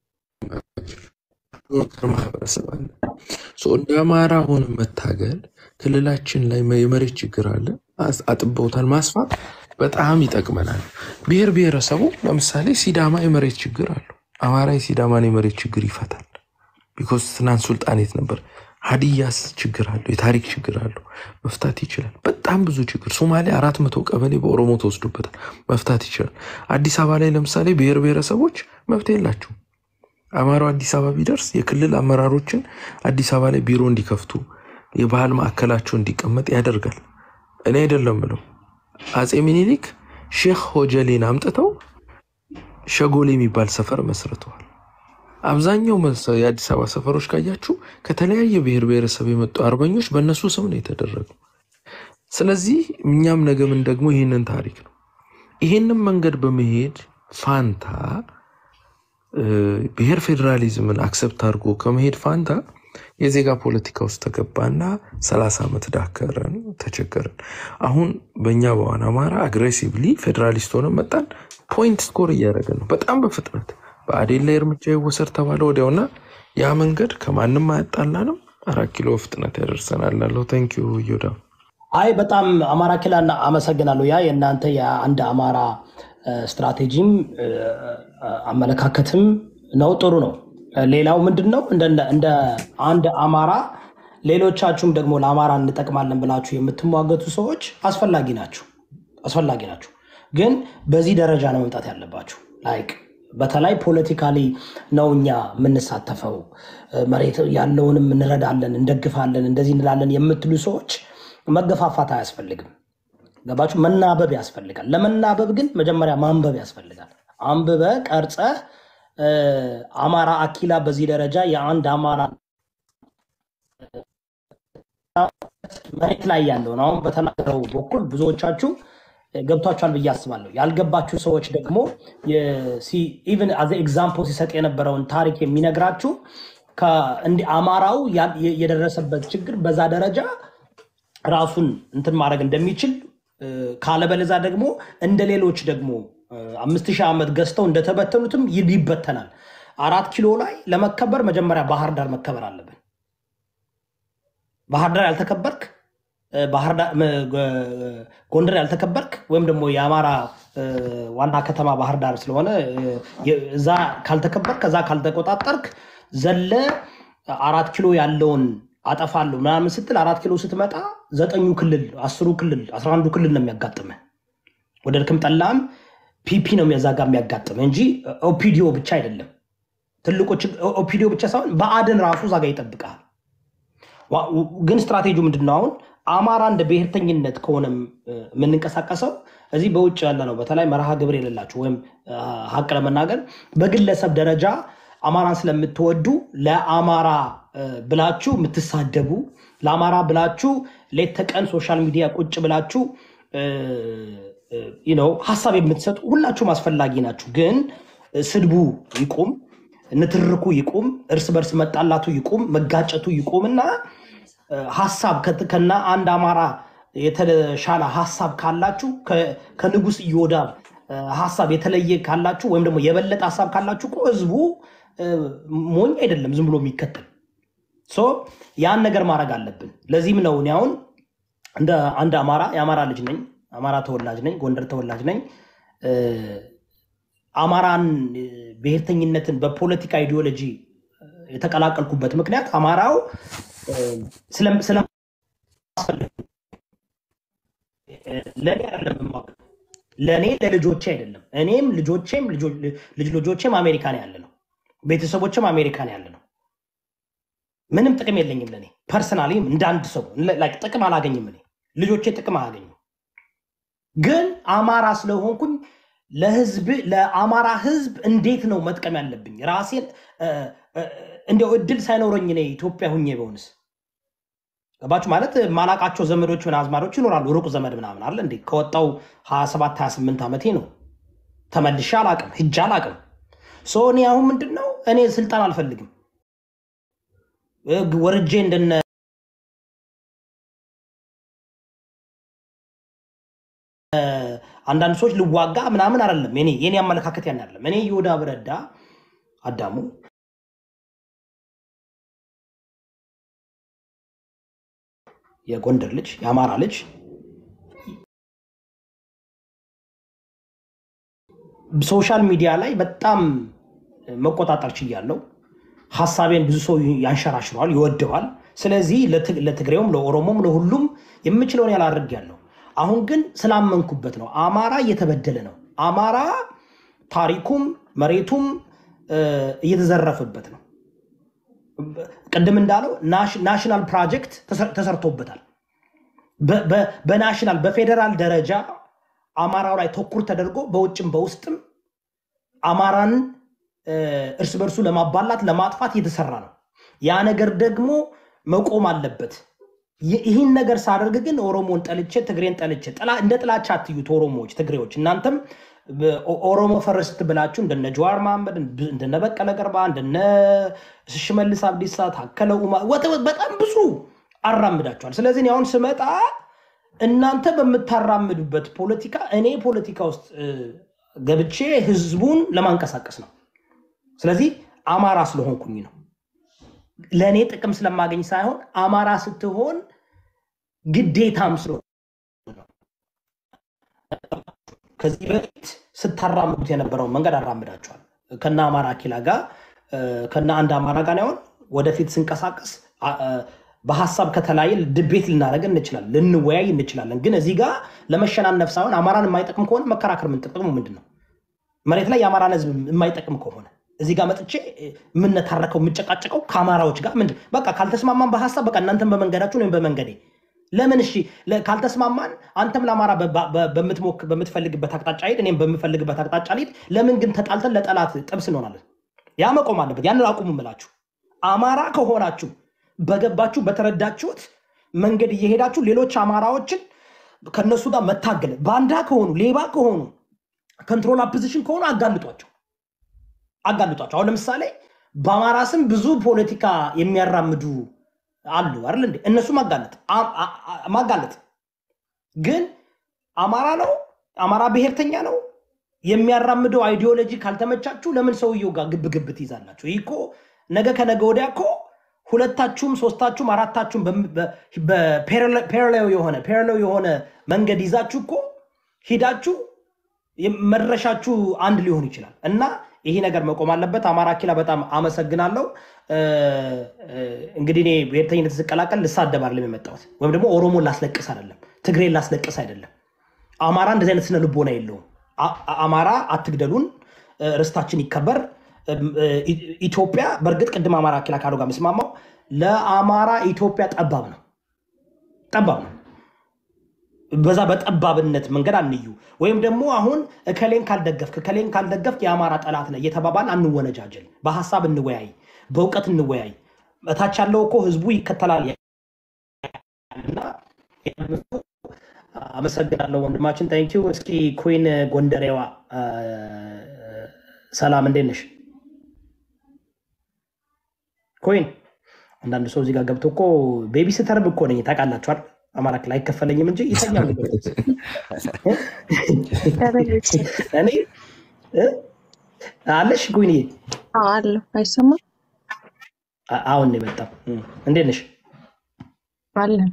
መከር ማህበረሰብ አለ። ሶ እንደ አማራ ሆነ መታገል ክልላችን ላይ የመሬት ችግር አለ፣ አስ- አጥበውታል። ማስፋት በጣም ይጠቅመናል። ብሔር ብሔረሰቡ ለምሳሌ ሲዳማ የመሬት ችግር አለው። አማራ የሲዳማን የመሬት ችግር ይፈታል። ቢኮዝ ትናንት ሱልጣኔት ነበር። ሀዲያስ ችግር አለው፣ የታሪክ ችግር አለው፣ መፍታት ይችላል። በጣም ብዙ ችግር። ሶማሌ አራት መቶ ቀበሌ በኦሮሞ ተወስዶበታል፣ መፍታት ይችላል። አዲስ አበባ ላይ ለምሳሌ ብሔር ብሔረሰቦች መብት የላቸውም። አማራው አዲስ አበባ ቢደርስ የክልል አመራሮችን አዲስ አበባ ላይ ቢሮ እንዲከፍቱ የባህል ማዕከላቸው እንዲቀመጥ ያደርጋል። እኔ አይደለም ምለው አፄ ሚኒሊክ ሼክ ሆጀሌን አምጥተው ሸጎሌ የሚባል ሰፈር መስርተዋል። አብዛኛው መሰ- የአዲስ አበባ ሰፈሮች ካያችሁ ከተለያየ ብሔር ብሔረሰብ የመጡ አርበኞች በእነሱ ስም ነው የተደረገው። ስለዚህ እኛም ነገ ምን ደግሞ ይህንን ታሪክ ነው ይህንን መንገድ በመሄድ ፋንታ እ፣ ብሔር ፌዴራሊዝምን አክሰፕት አድርጎ ከመሄድ ፋንታ የዜጋ ፖለቲካ ውስጥ ተገባና ሰላሳ ዓመት ዳከረን፣ ተቸገረን። አሁን በእኛ በዋን አማራ አግሬሲቭሊ ፌዴራሊስት ሆነ መጣን። ፖይንት ስኮር እያደረገ ነው በጣም በፍጥነት በአዴን ላይ እርምጃ ይወሰድ ተባለ ወዲያውና ያ መንገድ ከማንም አያጣላንም። አራት ኪሎ ፍጥነት ያደርሰናል ላለው ታንኪዩ ዮዳ አይ በጣም አማራ ኪላና አመሰግናለሁ። ያ የእናንተ የአንድ አማራ እ፣ ስትራቴጂም እ፣ አመለካከትም ነው፣ ጥሩ ነው። ሌላው ምንድን ነው እንደ እንደ አንድ አማራ ሌሎቻችሁም ደግሞ ለአማራ እንጠቅማለን ብላችሁ የምትሟገቱ ሰዎች አስፈላጊ ናችሁ አስፈላጊ ናችሁ። ግን በዚህ ደረጃ ነው መምጣት ያለባችሁ። ላይክ በተለይ ፖለቲካሊ ነው እኛ የምንሳተፈው፣ መሬት ያለውንም እንረዳለን፣ እንደግፋለን፣ እንደዚህ እንላለን የምትሉ ሰዎች መገፋፋት አያስፈልግም። ገባችሁ? መናበብ ያስፈልጋል። ለመናበብ ግን መጀመሪያ ማንበብ ያስፈልጋል። አንብበ ቀርጸ አማራ አኪላ በዚህ ደረጃ የአንድ አማራ መሬት ላይ ያለውን አሁን በተናገረው በኩል ብዙዎቻችሁ ገብቷችኋል ብዬ አስባለሁ። ያልገባችሁ ሰዎች ደግሞ ኢቨን አዘ ኤግዛምፕል ሲሰጥ የነበረውን ታሪክ የሚነግራችሁ እንዲህ አማራው ያ- የደረሰበት ችግር በዛ ደረጃ ራሱን እንትን ማድረግ እንደሚችል እ፣ ካለበለዛ ደግሞ እንደ ሌሎች ደግሞ እ፣ አምስት ሺህ ዓመት ገዝተው እንደተበተኑትም ይ- ይበተናል። አራት ኪሎ ላይ ለመከበር መጀመሪያ ባህር ዳር መከበር አለብን። ባህር ዳር ያልተከበርክ እ፣ ባህር ዳር ም፣ ጎ- ጎንደር ያልተከበርክ ወይም ደግሞ የአማራ እ፣ ዋና ከተማ ባህር ዳር ስለሆነ እ፣ የ- እዛ ካልተከበርክ ከዛ ካልተቆጣጠርክ ዘለ አራት ኪሎ ያለውን አጠፋለሁ ምናምን ስትል አራት ኪሎ ስትመጣ ዘጠኙ ክልል አስሩ ክልል አስራ አንዱ ክልል ነው የሚያጋጥምህ። ወደ ልክም ጠላም ፒፒ ነው የሚያዛ ጋር የሚያጋጥምህ እንጂ ኦፒዲዮ ብቻ አይደለም። ትልቁ ችግ- ኦፒዲዮ ብቻ ሳይሆን በአድን ራሱ እዛ ጋር ይጠብቃል። ዋ- ግን ስትራቴጂው ምንድን ነው? አሁን አማራ እንደ ብሔርተኝነት ከሆነ እ፣ የምንንቀሳቀሰው እዚህ በውጭ ያለ ነው። በተለይ መርሃ ግብር የሌላቸው ወይም እ፣ ሀቅ ለመናገር በግለሰብ ደረጃ አማራን ስለምትወዱ ለአማራ እ፣ ብላችሁ የምትሳደቡ ለአማራ ብላችሁ ሌት ተቀን ሶሻል ሚዲያ ቁጭ ብላችሁ እ፣ እ፣ you know ሀሳብ የምትሰጡ ሁላችሁም አስፈላጊ ናችሁ። ግን እ፣ ስድቡ ይቁም፣ ንትርኩ ይቁም፣ እርስ በርስ መጣላቱ ይቁም፣ መጋጨቱ ይቁም እና እ፣ ሀሳብ ከት- ከና አንድ አማራ የተሻለ ሀሳብ ካላችሁ ከ- ከንጉስ ኢዮዳብ እ፣ ሀሳብ የተለየ ካላችሁ ወይም ደግሞ የበለጠ ሀሳብ ካላችሁ እኮ ህዝቡ እ፣ ሞኝ አይደለም ዝም ብሎ የሚከተል ሶ ያን ነገር ማድረግ አለብን። ለዚህም ነው እኔ አሁን እንደ አንድ አማራ የአማራ ልጅ ነኝ፣ አማራ ተወላጅ ነኝ፣ ጎንደር ተወላጅ ነኝ። እ፣ አማራን እ፣ ብሔርተኝነትን በፖለቲካ አይዲዮሎጂ እ፣ የተቀላቀልኩበት ምክንያት አማራው እ፣ ስለም- ስለማስፈልግ እ፣ ለእኔ አይደለም የማውቀው ለእኔ ለልጆቼ አይደለም። እኔም ልጆቼም ልጆ- ልጅ ልጆቼም አሜሪካን ያለ ነው፣ ቤተሰቦችም አሜሪካን ያለ ነው። ምንም ጥቅም የለኝም ለእኔ ፐርሰናሊ እንደ አንድ ሰው like ጥቅም አላገኝም። እኔ ልጆቼ ጥቅም አላገኙም። ግን አማራ ስለሆንኩኝ ለህዝብ ለአማራ ህዝብ እንዴት ነው መጥቀም ያለብኝ? ራሴን እ፣ እ፣ እንዲያው እድል ሳይኖረኝ እኔ ኢትዮጵያ ሁኜ በሆንስ ገባችሁ ማለት ማላቃቸው ዘመዶች ምን አዝማዶች ይኖራሉ። ሩቅ ዘመድ ምናምን አለ እንዴ? ከወጣው 27 28 ዓመቴ ነው። ተመልሼ አላቅም፣ ሂጄ አላቅም። ሶ እኔ አሁን ምንድን ነው እኔ ስልጣን አልፈልግም። እ፣ ወርጄ እንደነ አንዳንድ ሰዎች ልዋጋ ምናምን አይደለም። እኔ የኔ አመለካከት ያን አይደለም። እኔ ይሁዳ ብረዳ አዳሙ የጎንደር ልጅ የአማራ ልጅ ሶሻል ሚዲያ ላይ በጣም መቆጣጠር ችያለው። ሀሳቤን ብዙ ሰው ያንሸራሽረዋል፣ ይወደዋል። ስለዚህ ለትግ- ለትግሬውም ለኦሮሞም ለሁሉም የምችለውን ያህል አድርጌያለሁ። አሁን ግን ስላመንኩበት ነው። አማራ እየተበደለ ነው። አማራ ታሪኩም መሬቱም እ፣ እየተዘረፈበት ነው። ቅድም እንዳለው ናሽ- ናሽናል ፕሮጀክት ተሰር- ተሰርቶበታል። በ- በ- በናሽናል በፌዴራል ደረጃ አማራው ላይ ተኩር ተደርጎ በውጭም በውስጥም አማራን እ፣ እርስ በርሱ ለማባላት ለማጥፋት እየተሰራ ነው። ያ ነገር ደግሞ መቆም አለበት። ይ- ይህን ነገር ሳደርግ ግን ኦሮሞን ጠልቼ ትግሬን ጠልቼ ጥላ- እንደ ጥላቻ አትዩት። ኦሮሞዎች፣ ትግሬዎች እናንተም በ- ኦ- ኦሮሞ ፈርስት ብላችሁ እንደነ ጀዋር መሐመድ እንደነ በቀለ ገርባ እንደነ ሽመልስ አብዲሳ ታከለ ኡማ ወተ- በጣም ብዙ አራምዳቸዋል። ስለዚህ እኔ አሁን ስመጣ እናንተ በምታራምዱበት ፖለቲካ እኔ ፖለቲካ ውስጥ እ፣ ገብቼ ህዝቡን ለማንቀሳቀስ ነው። ስለዚህ አማራ ስለሆንኩኝ ነው። ለእኔ ጥቅም ስለማገኝ ሳይሆን አማራ ስትሆን ግዴታም ስለሆነ ነው። ከዚህ በፊት ስታራምዱት የነበረውን መንገድ አራምዳቸዋል። ከነ አማራ ኪላ ጋር እ፣ ከነ አንድ አማራ ጋር ነው ያሆን ወደፊት ስንቀሳቀስ አ- እ፣ በሀሳብ ከተለያየ ድቤት ልናደርግ እንችላለን፣ ልንወያይ እንችላለን። ግን እዚህ ጋር ለመሸናነፍ ሳይሆን አማራን የማይጠቅም ከሆነ መከራከር ምን ጥቅሙ ምንድን ነው? መሬት ላይ የአማራን ህዝብ የማይጠቅም ከሆነ እዚህ ጋር መጥቼ የምነታረከው የምጨቃጨቀው ከአማራዎች ጋር ምንድን በቃ ካልተስማማን በሀሳብ በቃ እናንተን በመንገዳችሁ ወይም በመንገዴ ለምን እሺ ለ- ካልተስማማን አንተም ለአማራ በ- በ- በምትሞክ- በምትፈልግበት አቅጣጫ ሂድ እኔም በምፈልግበት አቅጣጫ ሊድ ለምን ግን ተጣልተን ለጠላት ጥብስ እንሆናለን ያ መቆም አለበት ያንን አቁሙ ምላችሁ አማራ ከሆናችሁ በገባችሁ በተረዳችሁት መንገድ እየሄዳችሁ ሌሎች አማራዎችን ከነሱ ጋር መታገል ባንዳ ከሆኑ ሌባ ከሆኑ ኮንትሮል ፖዚሽን ከሆኑ አጋልጧቸው አጋልጧቸው። አሁን ለምሳሌ በአማራ ስም ብዙ ፖለቲካ የሚያራምዱ አሉ አይደል እንዴ? እነሱ ማጋለጥ አ- አ- አ- ማጋለጥ ግን አማራ ነው አማራ ብሔርተኛ ነው የሚያራምደው አይዲዮሎጂ ካልተመቻችሁ ለምን ሰውየው ጋር ግብ ግብ ትይዛላችሁ? ይህ እኮ ነገ ከነገ ወዲያ እኮ ሁለታችሁም ሶስታችሁም አራታችሁም በፓራሌል የሆነ ፓራሌል የሆነ መንገድ ይዛችሁ እኮ ሂዳችሁ መድረሻችሁ አንድ ሊሆን ይችላል እና ይሄ ነገር መቆም አለበት። አማራ ኪላ በጣም አመሰግናለሁ። እ፣ እ፣ እንግዲህ እኔ ብሔርተኝነት ስቀላቀል ልሳደብ አይደለም የመጣሁት ወይም ደግሞ ኦሮሞን ላስለቅስ አይደለም፣ ትግሬን ላስለቅስ አይደለም። አማራ እንደዚህ አይነት ስነ ልቦና የለውም። አ- አ- አማራ አትግደሉን፣ እ፣ ርስታችን ይከበር። እም፣ እ፣ ኢ- ኢትዮጵያ በእርግጥ ቅድም አማራ ኪላ ካሉ ጋር ምስማማው ለአማራ ኢትዮጵያ ጠባብ ነው፣ ጠባብ ነው። በዛ በጠባብነት መንገድ አንዩ። ወይም ደግሞ አሁን እከሌን ካልደገፍክ እከሌን ካልደገፍክ የአማራ ጠላት ነህ እየተባባል አንወነጃጀል። በሀሳብ እንወያይ፣ በእውቀት እንወያይ። እታች ያለው እኮ ህዝቡ ይከተላል እና አመሰግናለሁ ወንድማችን ታንኪዩ። እስኪ ኩዊን ጎንደሬዋ አ፣ ሰላም እንዴት ነሽ ኩዊን? አንዳንድ ሰው እዚህ ጋር ገብቶ እኮ ቤቢ ስተርም እኮ ነኝ ታውቃላችኋል። አማራ ክልል አይከፈለኝም እንጂ ይተኛል እኔ እ? አለሽ ኩዊንዬ? አለሁ አይሰማም አ- አሁን ነው የመጣው። እ፣ እንዴት ነሽ? አለን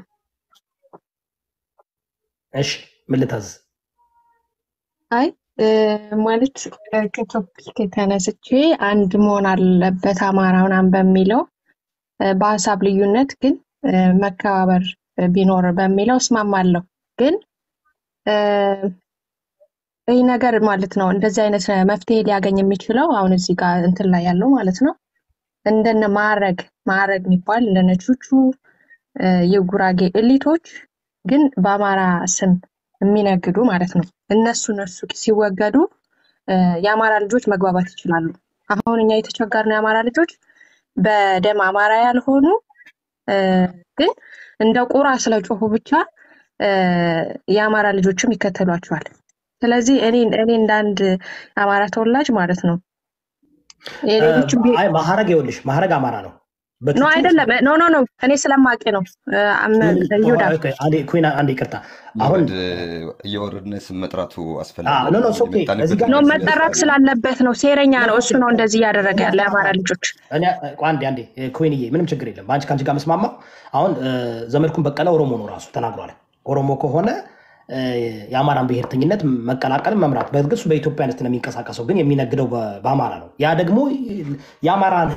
እሺ ምን ልታዝዝ? አይ እ፣ ማለት እ፣ ከቶፒክ ተነስቼ አንድ መሆን አለበት አማራ ምናምን በሚለው እ፣ በሀሳብ ልዩነት ግን እ፣ መከባበር ቢኖር በሚለው እስማማለሁ። ግን እ፣ ይህ ነገር ማለት ነው እንደዚህ አይነት መፍትሄ ሊያገኝ የሚችለው አሁን እዚህ ጋር እንትን ላይ ያለው ማለት ነው እንደነ ማዕረግ ማዕረግ የሚባል እንደነ ቹቹ እ፣ የጉራጌ እሊቶች ግን በአማራ ስም የሚነግዱ ማለት ነው። እነሱ እነሱ ሲወገዱ እ፣ የአማራ ልጆች መግባባት ይችላሉ። አሁን እኛ የተቸገርነው የአማራ ልጆች በደም አማራ ያልሆኑ እ፣ ግን እንደ ቁራ ስለጮሁ ብቻ እ፣ የአማራ ልጆችም ይከተሏቸዋል። ስለዚህ እኔ እኔ እንደ አንድ የአማራ ተወላጅ ማለት ነው የሌሎችም ብሄ- አይ ማዕረግ ይኸውልሽ፣ ማዕረግ አማራ ነው። ኖ በቹቹ አይደለም ኖ ኖ ኖ እኔ ስለማውቅ ነው እ፣ አም- ይሁዳ ኦኬ፣ አንዴ ኩዊን፣ አንዴ ይቅርታ። አሁን እየወረድ እየወረድን ስም መጥራቱ አ፣ አስፈላጊ ኖ ኖ ነው። ኦኬ፣ እዚህ የመጣንበት ጋር ኖ ነገር መጠራት ስለዚህ ስላለበት ነው። ሴረኛ ነው እሱ ነው እንደዚህ እያደረገ ያለ የአማራ ልጆች። እኔ ቆይ አንዴ አንዴ ኩዊንዬ፣ ምንም ችግር የለም። በአንቺ ከአንቺ ጋር መስማማው። አሁን እ፣ ዘመድኩን በቀለ ኦሮሞ ነው ራሱ ተናግሯል። ኦሮሞ ከሆነ እ፣ የአማራን ብሔርተኝነት መቀላቀልን መምራት፣ በእርግጥ እሱ በኢትዮጵያነት ነው የሚንቀሳቀሰው፣ ግን የሚነግደው በ- በአማራ ነው። ያ ደግሞ የአማራን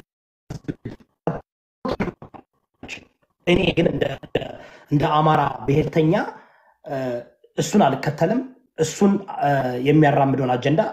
እኔ ግን እንደ እንደ- እንደ አማራ ብሔርተኛ እ፣ እሱን አልከተልም። እሱን እ፣ የሚያራምደውን አጀንዳ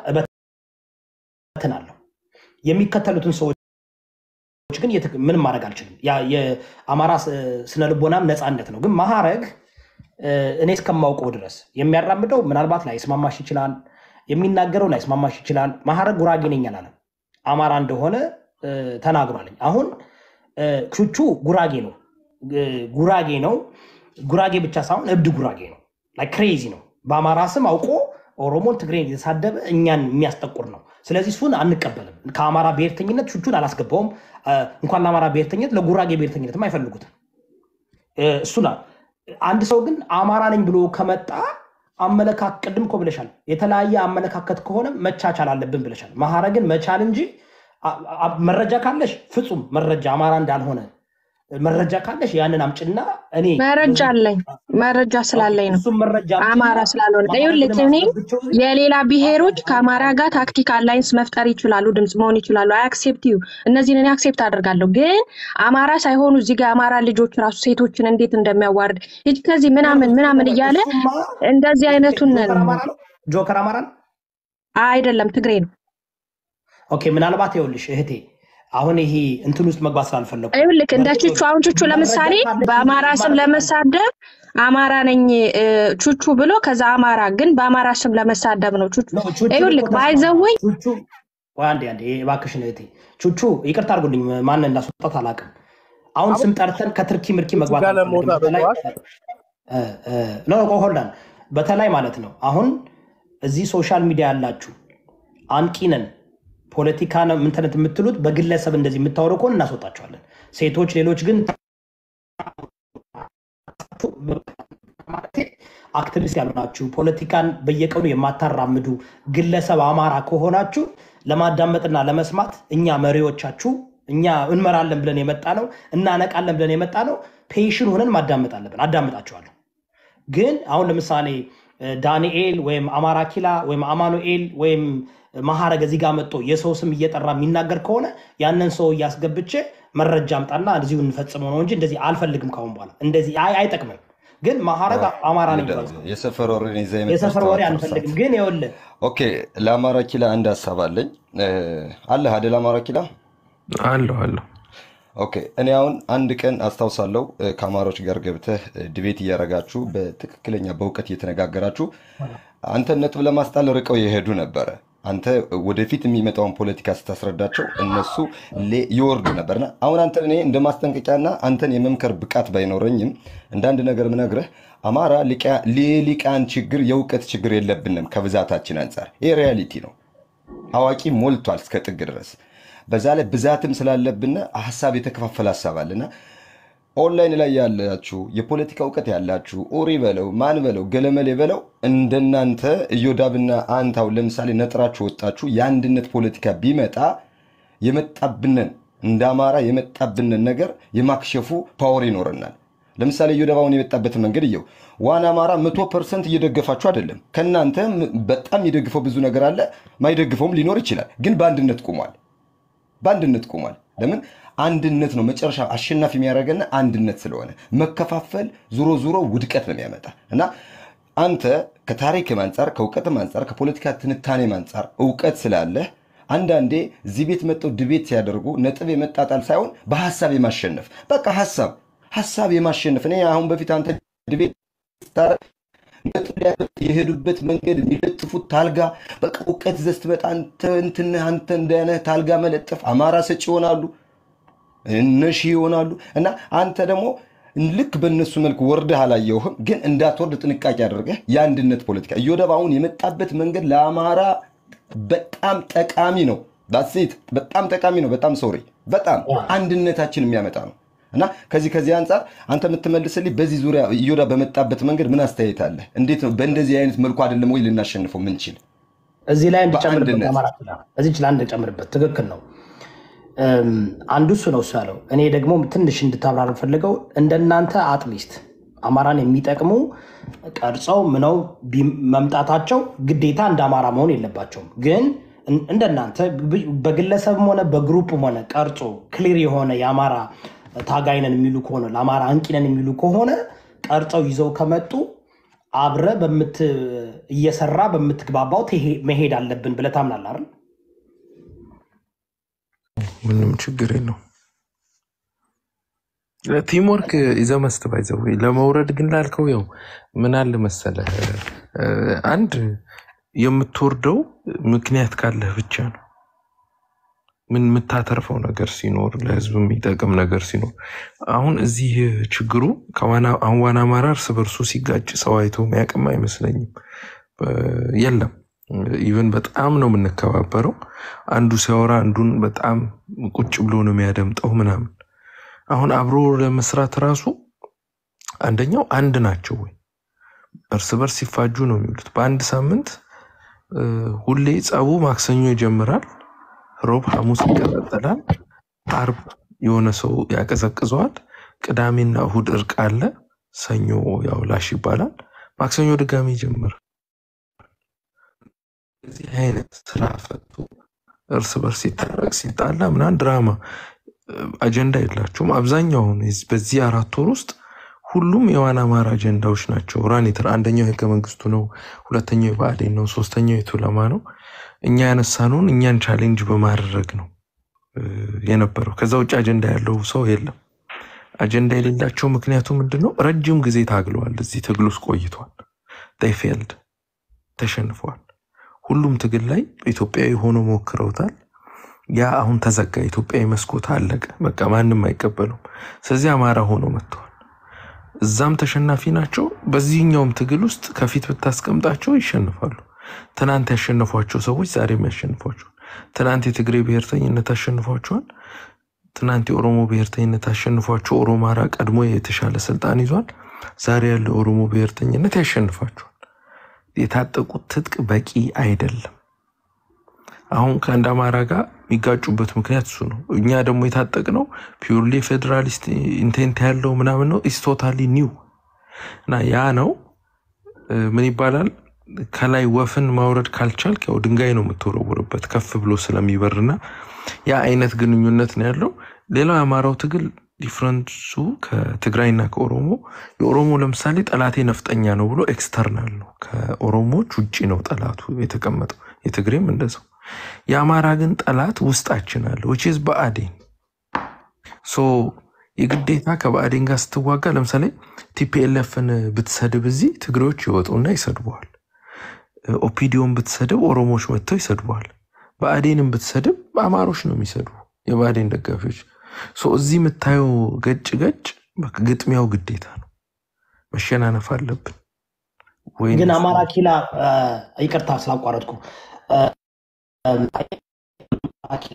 እበትናለሁ። የሚከተሉትን ሰዎች ግን የት- ምንም ማድረግ አልችልም። ያ የአማራ ስ- ስነ ልቦናም ነፃነት ነው። ግን ማዕረግ እ፣ እኔ እስከማውቀው ድረስ የሚያራምደው ምናልባት ላይስማማሽ ይችላል፣ የሚናገረው ላይስማማሽ ይችላል። ማዕረግ ጉራጌ ነኝ አላለም። አማራ እንደሆነ እ፣ ተናግሯልኝ። አሁን እ፣ ቹቹ ጉራጌ ነው እ፣ ጉራጌ ነው። ጉራጌ ብቻ ሳይሆን እብድ ጉራጌ ነው። ላይ ክሬዚ ነው። በአማራ ስም አውቆ ኦሮሞን፣ ትግሬን የተሳደበ እኛን የሚያስጠቁር ነው። ስለዚህ እሱን አንቀበልም። ከአማራ ብሔርተኝነት ቹቹን አላስገባውም። እ፣ እንኳን ለአማራ ብሔርተኝነት ለጉራጌ ብሔርተኝነትም አይፈልጉትም። እ፣ እሱን አ- አንድ ሰው ግን አማራ ነኝ ብሎ ከመጣ አመለካከት ቅድም እኮ ብለሻል። የተለያየ አመለካከት ከሆነ መቻቻል አለብን ብለሻል። ማዕረግን መቻል እንጂ አ- አ- መረጃ ካለሽ ፍጹም መረጃ አማራ እንዳልሆነ መረጃ ካለሽ ያንን አምጭና እኔ መረጃ አለኝ። መረጃ ስላለኝ ነው እሱም መረጃ አምጪና አማራ ስላልሆነ ይኸውልህ ማዕረግንም እኔ አስገብቼው የሌላ ብሔሮች ከአማራ ጋር ታክቲክ አላይንስ መፍጠር ይችላሉ፣ ድምፅ መሆን ይችላሉ። አይ አክሴፕት ዩ እነዚህን እኔ አክሴፕት አደርጋለሁ። ግን አማራ ሳይሆኑ እዚህ ጋር የአማራ ልጆች ራሱ ሴቶችን እንዴት እንደሚያዋርድ ሂጅ ከዚህ ምናምን ምናምን እያለ እሱማ እንደዚህ አይነቱን ጆከር አማራ ነው። ጆከር አማራ ነው። አይደለም ትግሬ ነው። ኦኬ ምናልባት ይኸውልሽ እህቴ አሁን ይሄ እንትን ውስጥ መግባት ስላልፈለጉ ይኸውልህ እንደ ቹቹ አሁን ቹቹ ለምሳሌ በአማራ ስም ለመሳደብ አማራ ነኝ እ፣ ቹቹ ብሎ ከዛ አማራ ግን በአማራ ስም ለመሳደብ ነው ቹቹ። ነው ቹቹ ይኸውልህ እኮ ተስማማ። ባይዘወይ ቹቹ ቆይ አንዴ አንዴ እባክሽን እህቴ ቹቹ ይቅርታ አድርጉልኝ ማንን እንዳስወጣት አላውቅም አሁን ስም ጠርተን ከትርኪ ምርኪ መግባት ጋር አንፈልግም ለመውጣት በተለይ በጠዋት እ፣ እ፣ ኖ ቆይ ሆልዳን በተለይ ማለት ነው አሁን እዚህ ሶሻል ሚዲያ ያላችሁ አንቂ ነን ፖለቲካ ነው ምንትነት የምትሉት በግለሰብ እንደዚህ የምታወሩ ከሆነ እናስወጣቸዋለን ሴቶች ሌሎች ግን አክቲቪስት ያልሆናችሁ ፖለቲካን በየቀኑ የማታራምዱ ግለሰብ አማራ ከሆናችሁ ለማዳመጥና ለመስማት እኛ መሪዎቻችሁ እኛ እንመራለን ብለን የመጣ ነው እናነቃለን ብለን የመጣ ነው ፔሽን ሆነን ማዳመጥ አለብን። አዳምጣቸዋለሁ። ግን አሁን ለምሳሌ እ፣ ዳንኤል ወይም አማራ ኪላ ወይም አማኑኤል ወይም ማዕረግ እዚህ ጋር መጥቶ የሰው ስም እየጠራ የሚናገር ከሆነ ያንን ሰው እያስገብቼ መረጃ አምጣና እዚሁ እንፈጽመው ነው እንጂ እንደዚህ አልፈልግም። ካሁን በኋላ እንደዚህ አይ አይጠቅምም። ግን ማዕረግ አማራ ነኝ ብሏል። የሰፈር ወሬን ይዘህ የመጣ የሰፈር ወሬ አስተዋጽኦ አንፈልግም። ሰዓት ግን ይኸውልህ ኦኬ። ለአማራ ኪላ አንድ ሀሳብ አለኝ። እ፣ አለህ አይደል? አማራ ኪላ አለሁ አለሁ ኦኬ እኔ አሁን አንድ ቀን አስታውሳለሁ እ፣ ከአማሮች ጋር ገብተህ እ፣ ዲቤት እያደረጋችሁ በትክክለኛ በእውቀት እየተነጋገራችሁ አንተ ነጥብ ለማስጣል ርቀው የሄዱ ነበረ። አንተ ወደፊት የሚመጣውን ፖለቲካ ስታስረዳቸው እነሱ ሌ- ይወርዱ ነበርና አሁን አንተ እኔ እንደ ማስጠንቀቂያና አንተን የመምከር ብቃት ባይኖረኝም እንደ አንድ ነገር ምነግርህ አማራ ሊቃ- የሊቃን ችግር የእውቀት ችግር የለብንም ከብዛታችን አንጻር ይህ ሪያሊቲ ነው። አዋቂ ሞልቷል እስከ ጥግ ድረስ። በዛ ላይ ብዛትም ስላለብን ሀሳብ የተከፋፈለ ሀሳብ አለና ኦንላይን ላይ ያላችሁ የፖለቲካ እውቀት ያላችሁ ኦሪ በለው ማን በለው ገለመሌ በለው እንደናንተ እዮዳብና አንታው ለምሳሌ ነጥራችሁ ወጣችሁ የአንድነት ፖለቲካ ቢመጣ የመጣብንን እንደ አማራ የመጣብንን ነገር የማክሸፉ ፓወር ይኖረናል። ለምሳሌ እዮዳብ አሁን የመጣበትን መንገድ እየው። ዋን አማራ መቶ ፐርሰንት እየደገፋችሁ አይደለም። ከእናንተ ም- በጣም የደግፈው ብዙ ነገር አለ፣ ማይደግፈውም ሊኖር ይችላል። ግን በአንድነት ቁሟል። በአንድነት ቆሟል። ለምን? አንድነት ነው መጨረሻ አሸናፊ የሚያደርገን አንድነት ስለሆነ፣ መከፋፈል ዙሮ ዙሮ ውድቀት ነው የሚያመጣ እና አንተ ከታሪክም አንጻር ከእውቀትም አንጻር ከፖለቲካ ትንታኔም አንጻር እውቀት ስላለህ አንዳንዴ እዚህ ቤት መጥተው ድቤት ሲያደርጉ ነጥብ የመጣጣል ሳይሆን በሀሳብ የማሸነፍ በቃ ሀሳብ ሀሳብ የማሸነፍ እኔ አሁን በፊት አንተ ድቤት ስታደርግ ነጥብ ሊያደርግ የሄዱበት መንገድ የሚለጥፉት ታልጋ በቃ እውቀት ይዘህ ስትመጣ አንተ እንትን አንተ እንደነ ታልጋ መለጠፍ አማራ ሰጪ ይሆናሉ፣ እነሺ ይሆናሉ። እና አንተ ደግሞ ልክ በእነሱ መልክ ወርደህ አላየውህም፣ ግን እንዳትወርድ ጥንቃቄ አድርገህ የአንድነት ፖለቲካ እዮዳብ አሁን የመጣበት መንገድ ለአማራ በጣም ጠቃሚ ነው። ባሴት በጣም ጠቃሚ ነው። በጣም ሶሪ፣ በጣም አንድነታችን የሚያመጣ ነው። እና ከዚህ ከዚህ አንጻር አንተ የምትመልስልኝ በዚህ ዙሪያ እዮዳብ በመጣበት መንገድ ምን አስተያየት አለ? እንዴት ነው በእንደዚህ አይነት መልኩ አይደለም ወይ ልናሸንፈው ምንችል? እዚህ ላይ እንድጨምርበት በአንድነት አማራ ክልል እዚች ላይ እንድጨምርበት ትክክል ነው። እም፣ አንዱ እሱ ነው እሱ ያለው። እኔ ደግሞ ትንሽ እንድታብራር ፈልገው እንደናንተ አትሊስት አማራን የሚጠቅሙ ቀርጸው ምነው ቢ- መምጣታቸው ግዴታ እንደ አማራ መሆን የለባቸውም። ግን እን- እንደናንተ ብ- በግለሰብም ሆነ በግሩፕም ሆነ ቀርጾ ክሊር የሆነ የአማራ ታጋይነን የሚሉ ከሆነ ለአማራ አንቂነን የሚሉ ከሆነ ቀርጸው ይዘው ከመጡ አብረ በምት እየሰራ በምትግባባው ትሄ- መሄድ አለብን ብለህ ታምናለህ አይደል? ምንም ችግር የለው። ቲምወርክ ይዘህ መስት ባይዘው ለመውረድ ግን ላልከው ያው ምን አለ መሰለህ እ፣ አንድ የምትወርደው ምክንያት ካለህ ብቻ ነው። ምን የምታተርፈው ነገር ሲኖር ለህዝብ የሚጠቅም ነገር ሲኖር አሁን እዚህ ችግሩ ከዋና አሁን ዋና አማራ እርስ በርሱ ሲጋጭ ሰው አይቶ የሚያውቅም አይመስለኝም። እ፣ የለም ኢቨን በጣም ነው የምንከባበረው። አንዱ ሲያወራ አንዱን በጣም ቁጭ ብሎ ነው የሚያደምጠው ምናምን። አሁን አብሮ ለመስራት ራሱ አንደኛው አንድ ናቸው ወይ እርስ በርስ ሲፋጁ ነው የሚውሉት። በአንድ ሳምንት እ፣ ሁሌ ጸቡ ማክሰኞ ይጀምራል፣ ሮብ ሐሙስ ይቀጣጠላል፣ አርብ የሆነ ሰው ያቀዘቅዘዋል፣ ቅዳሜና እሁድ እርቅ አለ፣ ሰኞ ያው ላሽ ይባላል፣ ማክሰኞ ድጋሚ ይጀምራል። እዚህ አይነት ስራ ፈቶ እርስ በርስ ሲታረቅ ሲጣላ ምናምን ድራማ እ፣ አጀንዳ የላቸውም። አብዛኛውን የዚህ- በዚህ አራት ወር ውስጥ ሁሉም የዋና አማራ አጀንዳዎች ናቸው። ራኒትር አንደኛው ህገ መንግስቱ ነው፣ ሁለተኛው የብአዴን ነው፣ ሶስተኛው የቱለማ ነው። እኛ ያነሳነውን እኛን ቻሌንጅ በማድረግ ነው እ፣ የነበረው። ከዛ ውጭ አጀንዳ ያለው ሰው የለም። አጀንዳ የሌላቸው ምክንያቱ ምንድን ነው? ረጅም ጊዜ ታግለዋል። እዚህ ትግል ውስጥ ቆይቷል። ፌልድ ተሸንፈዋል። ሁሉም ትግል ላይ ኢትዮጵያዊ ሆኖ ሞክረውታል። ያ አሁን ተዘጋ። ኢትዮጵያዊ መስኮት አለቀ። በቃ ማንም አይቀበሉም። ስለዚህ አማራ ሆኖ መጥተዋል። እዛም ተሸናፊ ናቸው። በዚህኛውም ትግል ውስጥ ከፊት ብታስቀምጣቸው ይሸንፋሉ። ትናንት ያሸነፏቸው ሰዎች ዛሬም ያሸንፏቸዋል። ትናንት የትግሬ ብሔርተኝነት አሸንፏቸዋል። ትናንት የኦሮሞ ብሔርተኝነት አሸንፏቸው ኦሮማራ ቀድሞ የተሻለ ስልጣን ይዟል። ዛሬ ያለው የኦሮሞ ብሔርተኝነት ያሸንፋቸዋል። የታጠቁት ትጥቅ በቂ አይደለም። አሁን ከአንድ አማራ ጋር የሚጋጩበት ምክንያት እሱ ነው። እኛ ደግሞ የታጠቅነው ፒውርሊ ፌዴራሊስት ኢንቴንት ያለው ምናምን ነው። ኢስ ቶታሊ ኒው እና ያ ነው እ፣ ምን ይባላል ከላይ ወፍን ማውረድ ካልቻልክ ያው ድንጋይ ነው የምትወረውርበት ከፍ ብሎ ስለሚበርና ያ አይነት ግንኙነት ነው ያለው። ሌላው የአማራው ትግል ዲፍረንሱ ከትግራይና ከኦሮሞ የኦሮሞ ለምሳሌ ጠላቴ ነፍጠኛ ነው ብሎ ኤክስተርናል ነው፣ ከኦሮሞዎች ውጭ ነው ጠላቱ የተቀመጠው። የትግሬም እንደዛው። የአማራ ግን ጠላት ውስጣችን አለ ዊች ኢዝ ብአዴን ሶ ሶ የግዴታ ከባዕዴን ጋር ስትዋጋ ለምሳሌ ቲፒኤልኤፍን ብትሰድብ እዚህ ትግሬዎች ይወጡና ይሰድበዋል። ኦፒዲዮን ብትሰድብ ኦሮሞዎች መጥተው ይሰድበዋል። ብአዴንን ብትሰድብ አማሮች ነው የሚሰድቡ የብአዴን ደጋፊዎች። ሶ እዚህ የምታየው ገጭ ገጭ በቃ ግጥሚያው ግዴታ ነው። መሸናነፍ አለብን ወይ ግን አማራ ኪላ አ፣ ይቅርታ ስላቋረጥኩ አ፣ አማራ ኪላ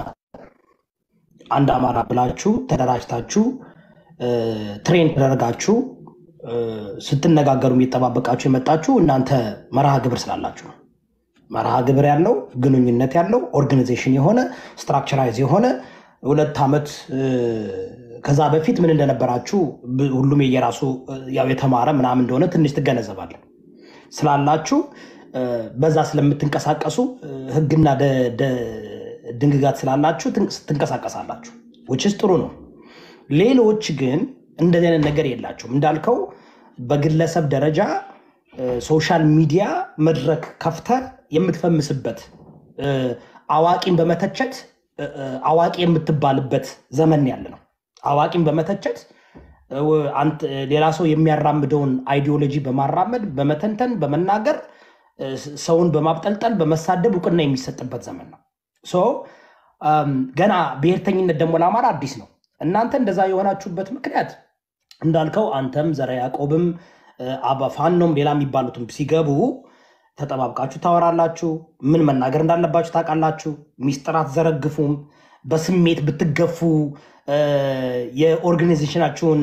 አንድ አማራ ብላችሁ ተደራጅታችሁ አ፣ ትሬን ተደረጋችሁ አ፣ ስትነጋገሩ የሚጠባበቃችሁ የመጣችሁ እናንተ መርሃ ግብር ስላላችሁ ነው። መርሃ ግብር ያለው ግንኙነት ያለው ኦርጋናይዜሽን የሆነ ስትራክቸራይዝ የሆነ ሁለት ዓመት አ፣ ከዛ በፊት ምን እንደነበራችሁ ብ- ሁሉም የየራሱ አ፣ ያው የተማረ ምናምን እንደሆነ ትንሽ ትገነዘባለን ስላላችሁ አ፣ በዛ ስለምትንቀሳቀሱ አ፣ ህግና ደ- ደ- ድንግጋት ስላላችሁ ትንቅ- ትንቀሳቀሳላችሁ ውችስ ጥሩ ነው። ሌሎች ግን እንደዚህ አይነት ነገር የላቸውም። እንዳልከው በግለሰብ ደረጃ አ፣ ሶሻል ሚዲያ መድረክ ከፍተ የምትፈምስበት አ፣ አዋቂን በመተቸት አ፣ አ፣ አዋቂ የምትባልበት ዘመን ያለ ነው። አዋቂን በመተቸት አ፣ አንተ ሌላ ሰው የሚያራምደውን አይዲዮሎጂ በማራመድ በመተንተን በመናገር አ፣ ሰውን በማብጠልጠል በመሳደብ እውቅና የሚሰጥበት ዘመን ነው። ሶ አም፣ ገና ብሔርተኝነት ደግሞ ለአማራ አዲስ ነው። እናንተ እንደዛ የሆናችሁበት ምክንያት እንዳልከው አንተም ዘረ ያዕቆብም አ፣ አባ ፋኖም ሌላ የሚባሉትም ሲገቡ ተጠባብቃችሁ ታወራላችሁ። ምን መናገር እንዳለባችሁ ታውቃላችሁ። ሚስጥር አትዘረግፉም። በስሜት ብትገፉ አ፣ የኦርጋናይዜሽናችሁን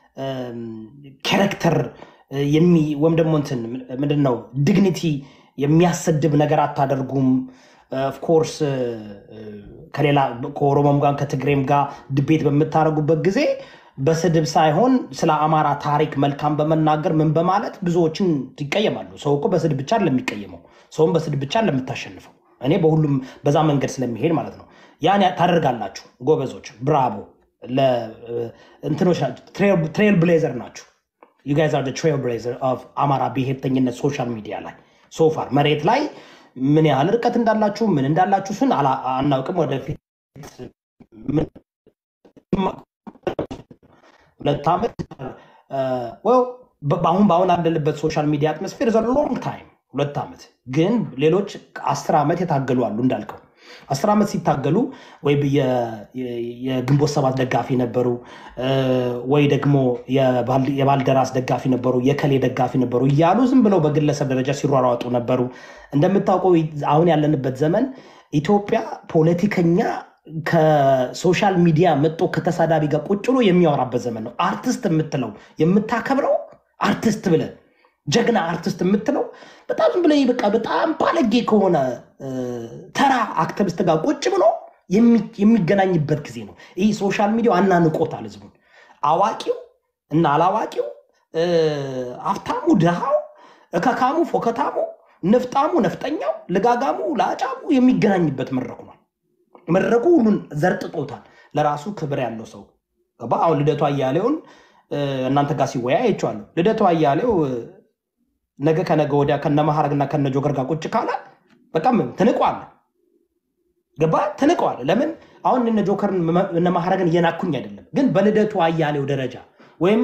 ካራክተር ወይም ደግሞ እንትን ምንድን ነው ዲግኒቲ የሚያሰድብ ነገር አታደርጉም። ኦፍኮርስ ከሌላ ከኦሮሞም ጋር ከትግሬም ጋር ድቤት በምታደርጉበት ጊዜ በስድብ ሳይሆን ስለ አማራ ታሪክ መልካም በመናገር ምን በማለት ብዙዎችን ይቀየማሉ። ሰው እኮ በስድብ ብቻ ለሚቀየመው ሰውም በስድብ ብቻ ለምታሸንፈው እኔ በሁሉም በዛ መንገድ ስለሚሄድ ማለት ነው። ያን ያ- ታደርጋላችሁ። ጎበዞች፣ ብራቮ እንትኖች ናቸው። ትሬል ብሌዘር ናችሁ። ዩ ጋይዝ አር ትሬል ብሌዘር ኦፍ አማራ ብሔርተኝነት ሶሻል ሚዲያ ላይ ሶፋር መሬት ላይ ምን ያህል ርቀት እንዳላችሁ ምን እንዳላችሁ ስን አላ- አናውቅም። ወደፊት ምን- ሁለት ዓመት well፣ በ- በአሁን በአሁን ያለንበት ሶሻል ሚዲያ አትሞስፌር ዘ ሎንግ ታይም ሁለት ዓመት ግን ሌሎች አስር ዓመት የታገሉ አሉ እንዳልከው አስር ዓመት ሲታገሉ ወይ የ- የ- የግንቦት ሰባት ደጋፊ ነበሩ እ፣ ወይ ደግሞ የባል- የባልደራስ ደጋፊ ነበሩ የከሌ ደጋፊ ነበሩ እያሉ ዝም ብለው በግለሰብ ደረጃ ሲሯሯጡ ነበሩ። እንደምታውቀው አሁን ያለንበት ዘመን ኢትዮጵያ ፖለቲከኛ ከሶሻል ሚዲያ መጥቶ ከተሳዳቢ ጋር ቁጭ ብሎ የሚያወራበት ዘመን ነው። አርቲስት የምትለው የምታከብረው አርቲስት ብለ ጀግና አርቲስት የምትለው በጣም ዝም ብለህ በቃ በጣም ባለጌ ከሆነ እ፣ ተራ አክቲቪስት ጋር ቁጭ ብሎ የሚ- የሚገናኝበት ጊዜ ነው። ይህ ሶሻል ሚዲያው አናንቆታል ህዝቡን። አዋቂው እና አላዋቂው፣ እ፣ ሀብታሙ ድሃው፣ እከካሙ ፎከታሙ፣ ንፍጣሙ ነፍጠኛው፣ ልጋጋሙ ለአጫሙ የሚገናኝበት መድረኩ ነው። መድረኩ ሁሉን ዘርጥጦታል። ለራሱ ክብር ያለው ሰው ገባ። አሁን ልደቱ አያሌውን እ፣ እናንተ ጋር ሲወያ አይቼዋለሁ። ልደቱ አያሌው እ፣ ነገ ከነገ ወዲያ ከነ ማሐረግና ከነ ጆከር ጋር ቁጭ ካለ በቃም ትንቋለ። ገባ ትንቀዋል። ለምን አሁን እነ ጆከርን መ- እነ ማሐረግን እየናኩኝ አይደለም፣ ግን በልደቱ አያሌው ደረጃ ወይም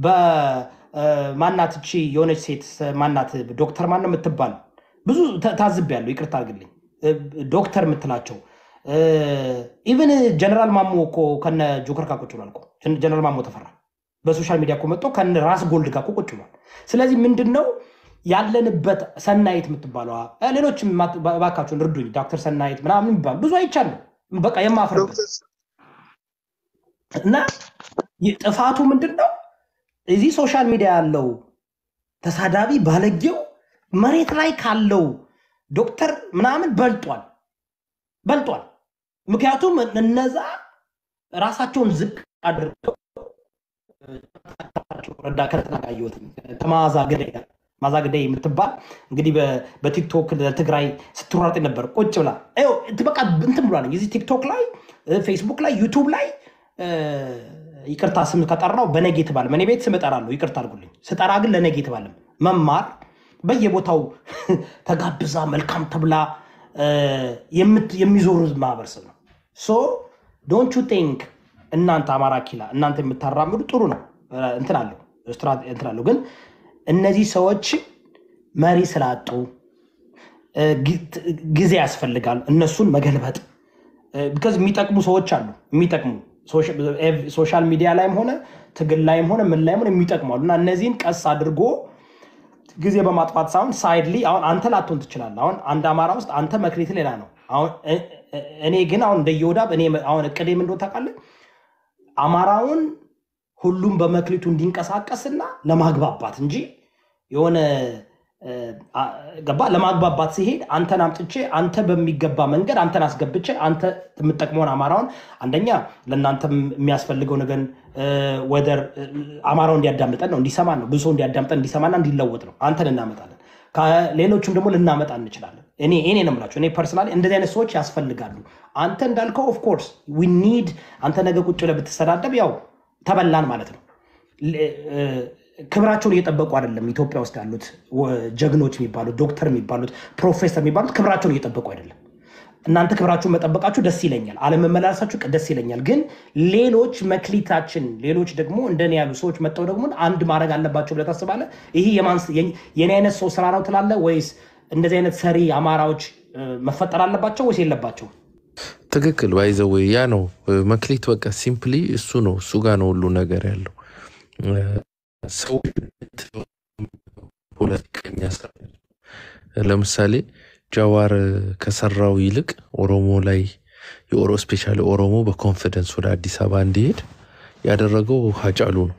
በማናት እቺ የሆነች ሴት ማናት ዶክተር ማነው የምትባል ብዙ ታ- ታዝቤያለሁ። ይቅርታ አድርግልኝ እ፣ ዶክተር የምትላቸው ኢቨን ጀነራል ማሞ እኮ ከነ ጆከር ጋር ቁጭ ብሏል እኮ ጀነራል ማሞ ተፈራ በሶሻል ሚዲያ እኮ መጥቶ ከነ ራስ ጎልድ ጋር እኮ ቁጭ ብሏል። ስለዚህ ምንድን ነው ያለንበት ሰናይት የምትባለዋ እ፣ ሌሎችም ማ- እባካችሁን እርዱኝ፣ ዶክተር ሰናይት ምናምን የሚባሉ ብዙ አይቻለሁ። በቃ የማፍርበት እና ይህ ጥፋቱ ምንድን ነው? እዚህ ሶሻል ሚዲያ ያለው ተሳዳቢ ባለጌው መሬት ላይ ካለው ዶክተር ምናምን በልጧል በልጧል። ምክንያቱም እነዛ ራሳቸውን ዝቅ አድርገው ረዳ ከተናቃየት ከመዓዛ ገዳይ ጋር መዓዛ ገዳይ የምትባል እንግዲህ በ- በቲክቶክ ለትግራይ ስትሯሯጥ ነበር። ቁጭ ብላ ይኸው እንትን በቃ እንትን ብሏል። እዚህ ቲክቶክ ላይ እ፣ ፌስቡክ ላይ ዩቱብ ላይ እ፣ ይቅርታ ስም ከጠራው በኔጌቲቭ አለም። እኔ ቤት ስም እጠራለሁ፣ ይቅርታ አድርጉልኝ። ስጠራ ግን ለኔጌቲቭ አለም መማር በየቦታው ተጋብዛ መልካም ተብላ እ፣ የምት- የሚዞሩ ማህበረሰብ ነው። ሶ ዶንት ዩ ቲንክ እናንተ አማራ ኪላ እናንተ የምታራምዱ ጥሩ ነው እ፣ እንትን አለው ስትራ- እንትን አለው ግን እነዚህ ሰዎች መሪ ስላጡ እ፣ ጊ- ት- ጊዜ ያስፈልጋል እነሱን መገልበጥ ቢካዝ የሚጠቅሙ ሰዎች አሉ የሚጠቅሙ ሶሻል ሚዲያ ላይም ሆነ ትግል ላይም ሆነ ምን ላይም ሆነ የሚጠቅሙ አሉ እና እነዚህን ቀስ አድርጎ ጊዜ በማጥፋት ሳይሆን ሳይድሊ አሁን አንተ ላትሆን ትችላለህ። አሁን አንድ አማራ ውስጥ አንተ መክሊት ሌላ ነው። አሁን እ- እ- እኔ ግን አሁን እንደ ይሁዳ እኔ አሁን እቅዴ ምን እንደሆነ ታውቃለህ? አማራውን ሁሉም በመክሊቱ እንዲንቀሳቀስና ለማግባባት እንጂ የሆነ እ፣ አ- ገባ ለማግባባት ሲሄድ አንተን አምጥቼ አንተ በሚገባ መንገድ አንተን አስገብቼ አንተ የምጠቅመውን አማራውን አንደኛ ለእናንተ የሚያስፈልገው ነገር ወደር አማራው እንዲያዳምጠን ነው እንዲሰማን ነው ብዙ ሰው እንዲያዳምጠን እንዲሰማና እንዲለወጥ ነው አንተን እናመጣለን ከሌሎችም ደግሞ ልናመጣ እንችላለን እኔ እኔ ነው የምላቸው እኔ ፐርሰናሊ እንደዚህ አይነት ሰዎች ያስፈልጋሉ አንተ እንዳልከው ኦፍኮርስ ዊ ኒድ አንተ ነገ ቁጭ ብለህ ብትሰዳደብ ያው ተበላን ማለት ነው ል- እ፣ ክብራቸውን እየጠበቁ አይደለም ኢትዮጵያ ውስጥ ያሉት ወ- ጀግኖች የሚባሉት ዶክተር የሚባሉት ፕሮፌሰር የሚባሉት ክብራቸውን እየጠበቁ አይደለም እናንተ ክብራችሁን መጠበቃችሁ ደስ ይለኛል አለመመላለሳችሁ ቅ- ደስ ይለኛል ግን ሌሎች መክሊታችን ሌሎች ደግሞ እንደኔ ያሉ ሰዎች መጥተው ደግሞ አንድ ማድረግ አለባቸው ብለህ ታስባለህ ይህ የማን- የኝ- የኔ አይነት ሰው ስራ ነው ትላለህ ወይስ እንደዚህ አይነት ሰሪ አማራዎች እ፣ መፈጠር አለባቸው ወይስ የለባቸው ትክክል ባይዘው ያ ነው እ፣ መክሊት በቃ ሲምፕሊ እሱ ነው እሱ ጋር ነው ሁሉ ነገር ያለው እ፣ ሰው ፖለቲከኛ ስራ ለምሳሌ ጃዋር ከሰራው ይልቅ ኦሮሞ ላይ የኦሮ ስፔሻሊ ኦሮሞ በኮንፊደንስ ወደ አዲስ አበባ እንዲሄድ ያደረገው ሀጫሉ ነው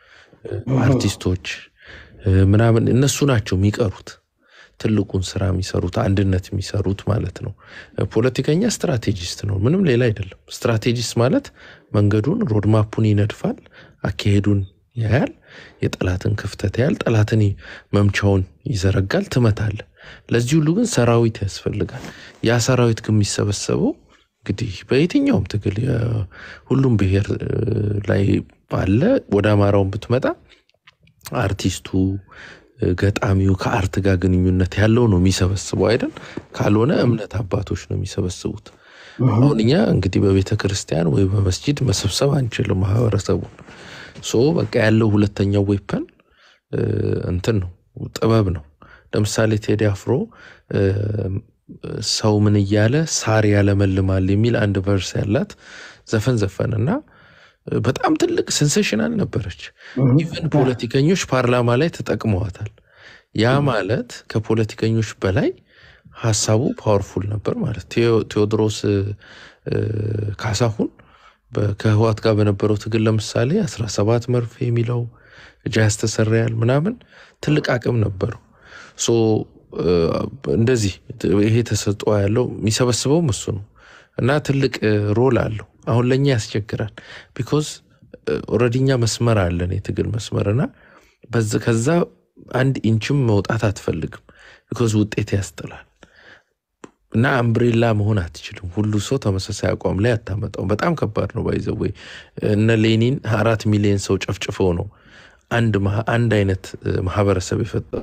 አርቲስቶች እ፣ ምናምን እነሱ ናቸው የሚቀሩት ትልቁን ስራ የሚሰሩት አንድነት የሚሰሩት ማለት ነው። ፖለቲከኛ ስትራቴጂስት ነው፣ ምንም ሌላ አይደለም። ስትራቴጂስት ማለት መንገዱን ሮድማፑን ይነድፋል፣ አካሄዱን ያያል፣ የጠላትን ክፍተት ያያል፣ ጠላትን መምቻውን ይዘረጋል፣ ትመታለ። ለዚህ ሁሉ ግን ሰራዊት ያስፈልጋል። ያ ሰራዊት ግን የሚሰበሰበው እንግዲህ በየትኛውም ትግል የ- ሁሉም ብሔር እ፣ ላይ ባለ ወደ አማራውን ብትመጣ አርቲስቱ እ፣ ገጣሚው ከአርት ጋር ግንኙነት ያለው ነው የሚሰበስበው አይደል? ካልሆነ እምነት አባቶች ነው የሚሰበስቡት። አሁን እኛ እንግዲህ በቤተ ክርስቲያን ወይ በመስጂድ መሰብሰብ አንችልም ማህበረሰቡን። ሶ በቃ ያለው ሁለተኛው ዌፐን እንትን ነው ጥበብ ነው። ለምሳሌ ቴዲ አፍሮ እ፣ ሰው ምን እያለ ሳር ያለመልማል የሚል አንድ ቨርስ ያላት ዘፈን ዘፈንና በጣም ትልቅ ሴንሴሽናል ነበረች። ኢቨን ፖለቲከኞች ፓርላማ ላይ ተጠቅመዋታል። ያ ማለት ከፖለቲከኞች በላይ ሀሳቡ ፓወርፉል ነበር ማለት ቴዎ- ቴዎድሮስ እ፣ ካሳሁን በ- ከህዋት ጋር በነበረው ትግል ለምሳሌ 17 መርፌ የሚለው እጅ ያስተሰራያል ምናምን ትልቅ አቅም ነበረው። ሶ እ፣ እንደዚህ ይሄ ተሰጥኦ ያለው የሚሰበስበውም እሱ ነው እና ትልቅ እ፣ ሮል አለው። አሁን ለእኛ ያስቸግራል ቢኮዝ ኦልሬዲ እኛ መስመር አለን የትግል መስመር እና በዚ- ከዛ አንድ ኢንችም መውጣት አትፈልግም ቢኮዝ ውጤት ያስጥላል እና አምብሬላ መሆን አትችልም። ሁሉ ሰው ተመሳሳይ አቋም ላይ አታመጣውም። በጣም ከባድ ነው። ባይዘዌ እነ ሌኒን አራት ሚሊዮን ሰው ጨፍጭፈው ነው አንድ ማህ- አንድ አይነት እ፣ ማህበረሰብ የፈጠሩ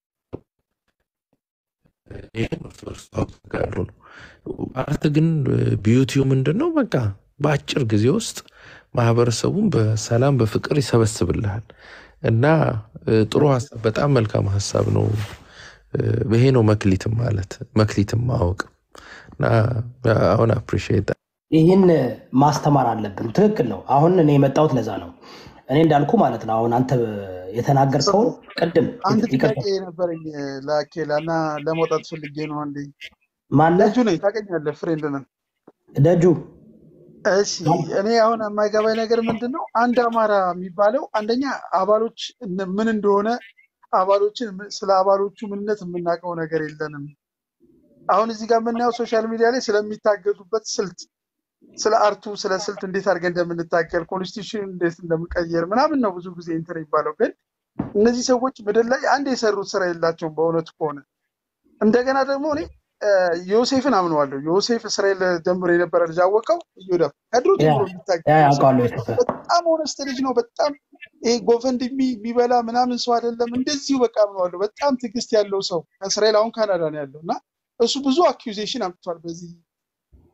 ይህም እርስ በርስ ተጋሩ ነው። አርት ግን ቢዩቲው ምንድን ነው? በቃ በአጭር ጊዜ ውስጥ ማህበረሰቡን በሰላም በፍቅር ይሰበስብልሃል እና እ፣ ጥሩ ሀሳብ፣ በጣም መልካም ሀሳብ ነው። እ፣ ይሄ ነው መክሊትም ማለት መክሊትም ማወቅ እና አሁን አፕሪሺየት ይህን ማስተማር አለብን። ትክክል ነው። አሁን እኔ የመጣሁት ለዛ ነው። እኔ እንዳልኩ ማለት ነው። አሁን አንተ የተናገርከውን ቅድም አንድ ይቅርታ፣ ጥያቄ ነበረኝ ለአኬላ እና ለመውጣት ፈልጌ ነው። አንዴ ማነህ ደጁ ነኝ ታውቀኛለህ፣ ፍሬንድ ነን። ደጁ? እሺ እኔ አሁን የማይገባኝ ነገር ምንድን ነው፣ አንድ አማራ የሚባለው አንደኛ አባሎች እነ- ምን እንደሆነ አባሎችን ስለ አባሎቹ ምንነት የምናውቀው ነገር የለንም። አሁን እዚህ ጋር የምናየው ሶሻል ሚዲያ ላይ ስለሚታገዙበት ስልት፣ ስለ አርቱ፣ ስለ ስልት እንዴት አድርገን እንደምንታገል ኮንስቲቱሽን እንዴት እንደምንቀየር ምናምን ነው ብዙ ጊዜ እንትን የሚባለው። ግን እነዚህ ሰዎች ምድር ላይ አንድ የሰሩት ስራ የላቸውም በእውነቱ ከሆነ እንደገና ደግሞ እኔ እ፣ ዮሴፍን አምነዋለሁ። ዮሴፍ እስራኤል ጀምሮ የነበረ ልጅ አወቀው እዮዳብ ከድሮ ያ ጀምሮ ያ የሚታገል ሰው ያውቃሉ የተፈ በጣም ሆነስት ልጅ ነው። በጣም ይሄ ጎፈንድሚ የሚበላ ምናምን ሰው አይደለም። እንደዚሁ በቃ አምነዋለሁ። በጣም ትዕግስት ያለው ሰው ከእስራኤል አሁን ካናዳ ነው ያለው እና እሱ ብዙ አኪዜሽን አምጥቷል በዚህ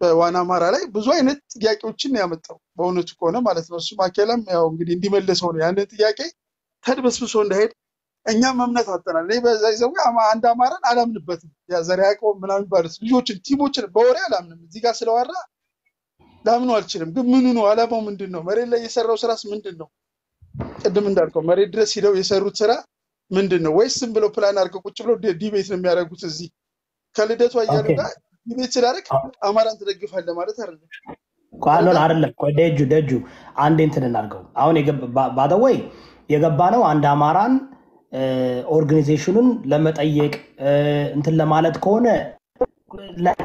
በዋና አማራ ላይ ብዙ አይነት ጥያቄዎችን ነው ያመጣው በእውነቱ ከሆነ ማለት ነው። እሱ ማኬላም ያው እንግዲህ እንዲመልሰው ነው ያንን ጥያቄ ተድበስብሶ እንዳሄድ እኛም እምነት አጥተናል። እኔ በዛ ይዘው አንድ አማራን አላምንበትም። ያ ዘርዓ ያዕቆብ ምናምን የሚባሉት ልጆችን ቲሞችን በወሬ አላምንም። እዚህ ጋር ስለዋራ ላምኑ አልችልም። ግን ምኑ ነው አላማው ምንድን ነው? መሬት ላይ የሰራው ስራስ ምንድን ነው? ቅድም እንዳልከው መሬት ድረስ ሂደው የሰሩት ስራ ምንድን ነው? ወይስ ዝም ብለው ፕላን አድርገው ቁጭ ብለው ዲ- ዲቤት ነው የሚያደርጉት? እዚህ ከልደቱ አያሉ ኦኬ ጋር ዲቤት ስላደረግ አማራን ትደግፋለህ ማለት አይደለም። ቋሎን አይደለም አይደለም። ቆይ ደጁ ደጁ አንዴ እንትን እናድርገው። አሁን ባደወይ የገባ ነው አንድ አማራን ኦርጋኒዜሽኑን ለመጠየቅ እ፣ እንትን ለማለት ከሆነ ለ-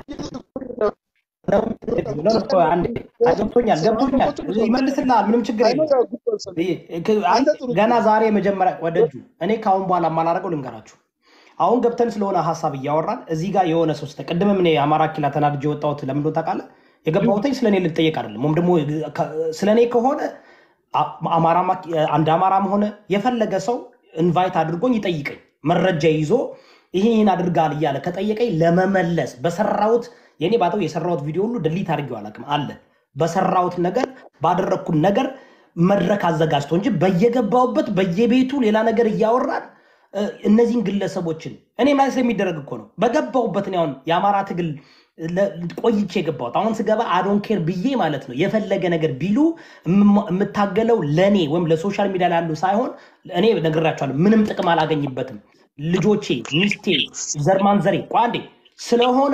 ቆይ አንዴ፣ አይ ገብቶኛል ገብቶኛል፣ ይመልስልሃል። ምንም ችግር አይ ነው የለም። ያው ጉድ አልሰማም። ይሄ- ክ- አይ አንተ ጥሩ ገና ዛሬ መጀመሪያ ወደጁ እኔ ከአሁን በኋላ የማላደርገው ልንገራችሁ። አሁን ገብተን ስለሆነ ሀሳብ እያወራን እዚህ ጋር የሆነ ሰው ስተ ቅድምም እኔ አማራ ኪላ ተናድጄ የወጣሁት ለምን እንደሆነ ታውቃለህ? የገባሁትኝ ስለ እኔ ልጠየቅ አይደለም፣ ወይም ደግሞ ስለ እኔ ከሆነ አ- አማራ ማ- አንድ አማራም ሆነ የፈለገ ሰው ኢንቫይት አድርጎኝ ይጠይቀኝ መረጃ ይዞ ይህን ይህን አድርጋል እያለ ከጠየቀኝ ለመመለስ በሰራሁት የኔ ባተው የሰራሁት ቪዲዮ ሁሉ ድሊት አድርጌው አላውቅም አለ በሰራሁት ነገር ባደረግኩት ነገር መድረክ አዘጋጅቶ እንጂ በየገባሁበት በየቤቱ ሌላ ነገር እያወራን እ፣ እነዚህን ግለሰቦችን እኔ ማለት የሚደረግ እኮ ነው። በገባሁበት እኔ አሁን የአማራ ትግል ለ- ቆይቼ የገባሁት አሁን ስገባ አዶን ኬር ብዬ ማለት ነው። የፈለገ ነገር ቢሉ የምማ- የምታገለው ለእኔ ወይም ለሶሻል ሚዲያ ላይ ያሉ ሳይሆን እኔ ነግራቸዋለሁ። ምንም ጥቅም አላገኝበትም። ልጆቼ፣ ሚስቴ፣ ዘርማን ዘሬ ቋንዴ ስለሆነ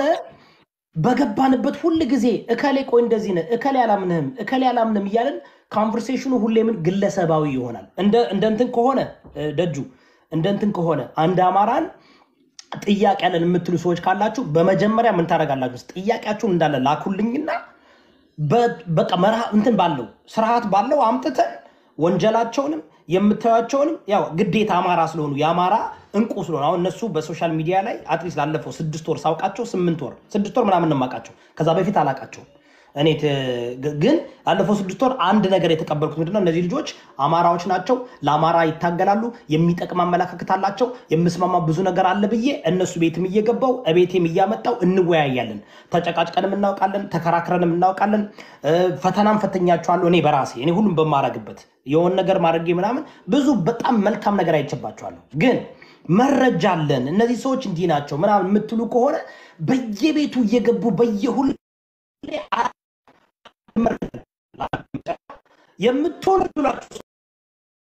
በገባንበት ሁል ጊዜ እከሌ ቆይ እንደዚህ ነህ፣ እከሌ አላምንህም፣ እከሌ አላምንም እያለን ኮንቨርሴሽኑ ሁሌ ምን ግለሰባዊ ይሆናል። እንደ እንደ እንትን ከሆነ እ፣ ደጁ እንደ እንትን ከሆነ አንድ አማራን ጥያቄ ያለን የምትሉ ሰዎች ካላችሁ በመጀመሪያ ምን ታደርጋላችሁ? ጥያቄያችሁን እንዳለ ላኩልኝና በ- በቃ መርሃ እንትን ባለው ስርዓት ባለው አምጥተን ወንጀላቸውንም የምታዩቸውንም ያው ግዴታ አማራ ስለሆኑ የአማራ እንቁ ስለሆኑ አሁን እነሱ በሶሻል ሚዲያ ላይ አትሊስት ላለፈው ስድስት ወር ሳውቃቸው ስምንት ወር ስድስት ወር ምናምን ነው የማውቃቸው። ከዛ በፊት አላውቃቸውም። እኔ ት- ግ- ግን ላለፈው ስድስት ወር አንድ ነገር የተቀበልኩት ምንድነው እነዚህ ልጆች አማራዎች ናቸው፣ ለአማራ ይታገላሉ፣ የሚጠቅም አመለካከት አላቸው፣ የምስማማ ብዙ ነገር አለ ብዬ እነሱ ቤትም እየገባው እቤቴም እያመጣው እንወያያለን። ተጨቃጭቀንም እናውቃለን፣ ተከራክረንም እናውቃለን። እ፣ ፈተናም ፈተኛቸዋለሁ እኔ በራሴ እኔ ሁሉም በማረግበት የሆን ነገር ማድረጌ ምናምን ብዙ በጣም መልካም ነገር አይቼባቸዋለሁ። ግን መረጃ አለን እነዚህ ሰዎች እንዲህ ናቸው ምናምን የምትሉ ከሆነ በየቤቱ እየገቡ በየሁሉ የምትሆኑ ብላችሁ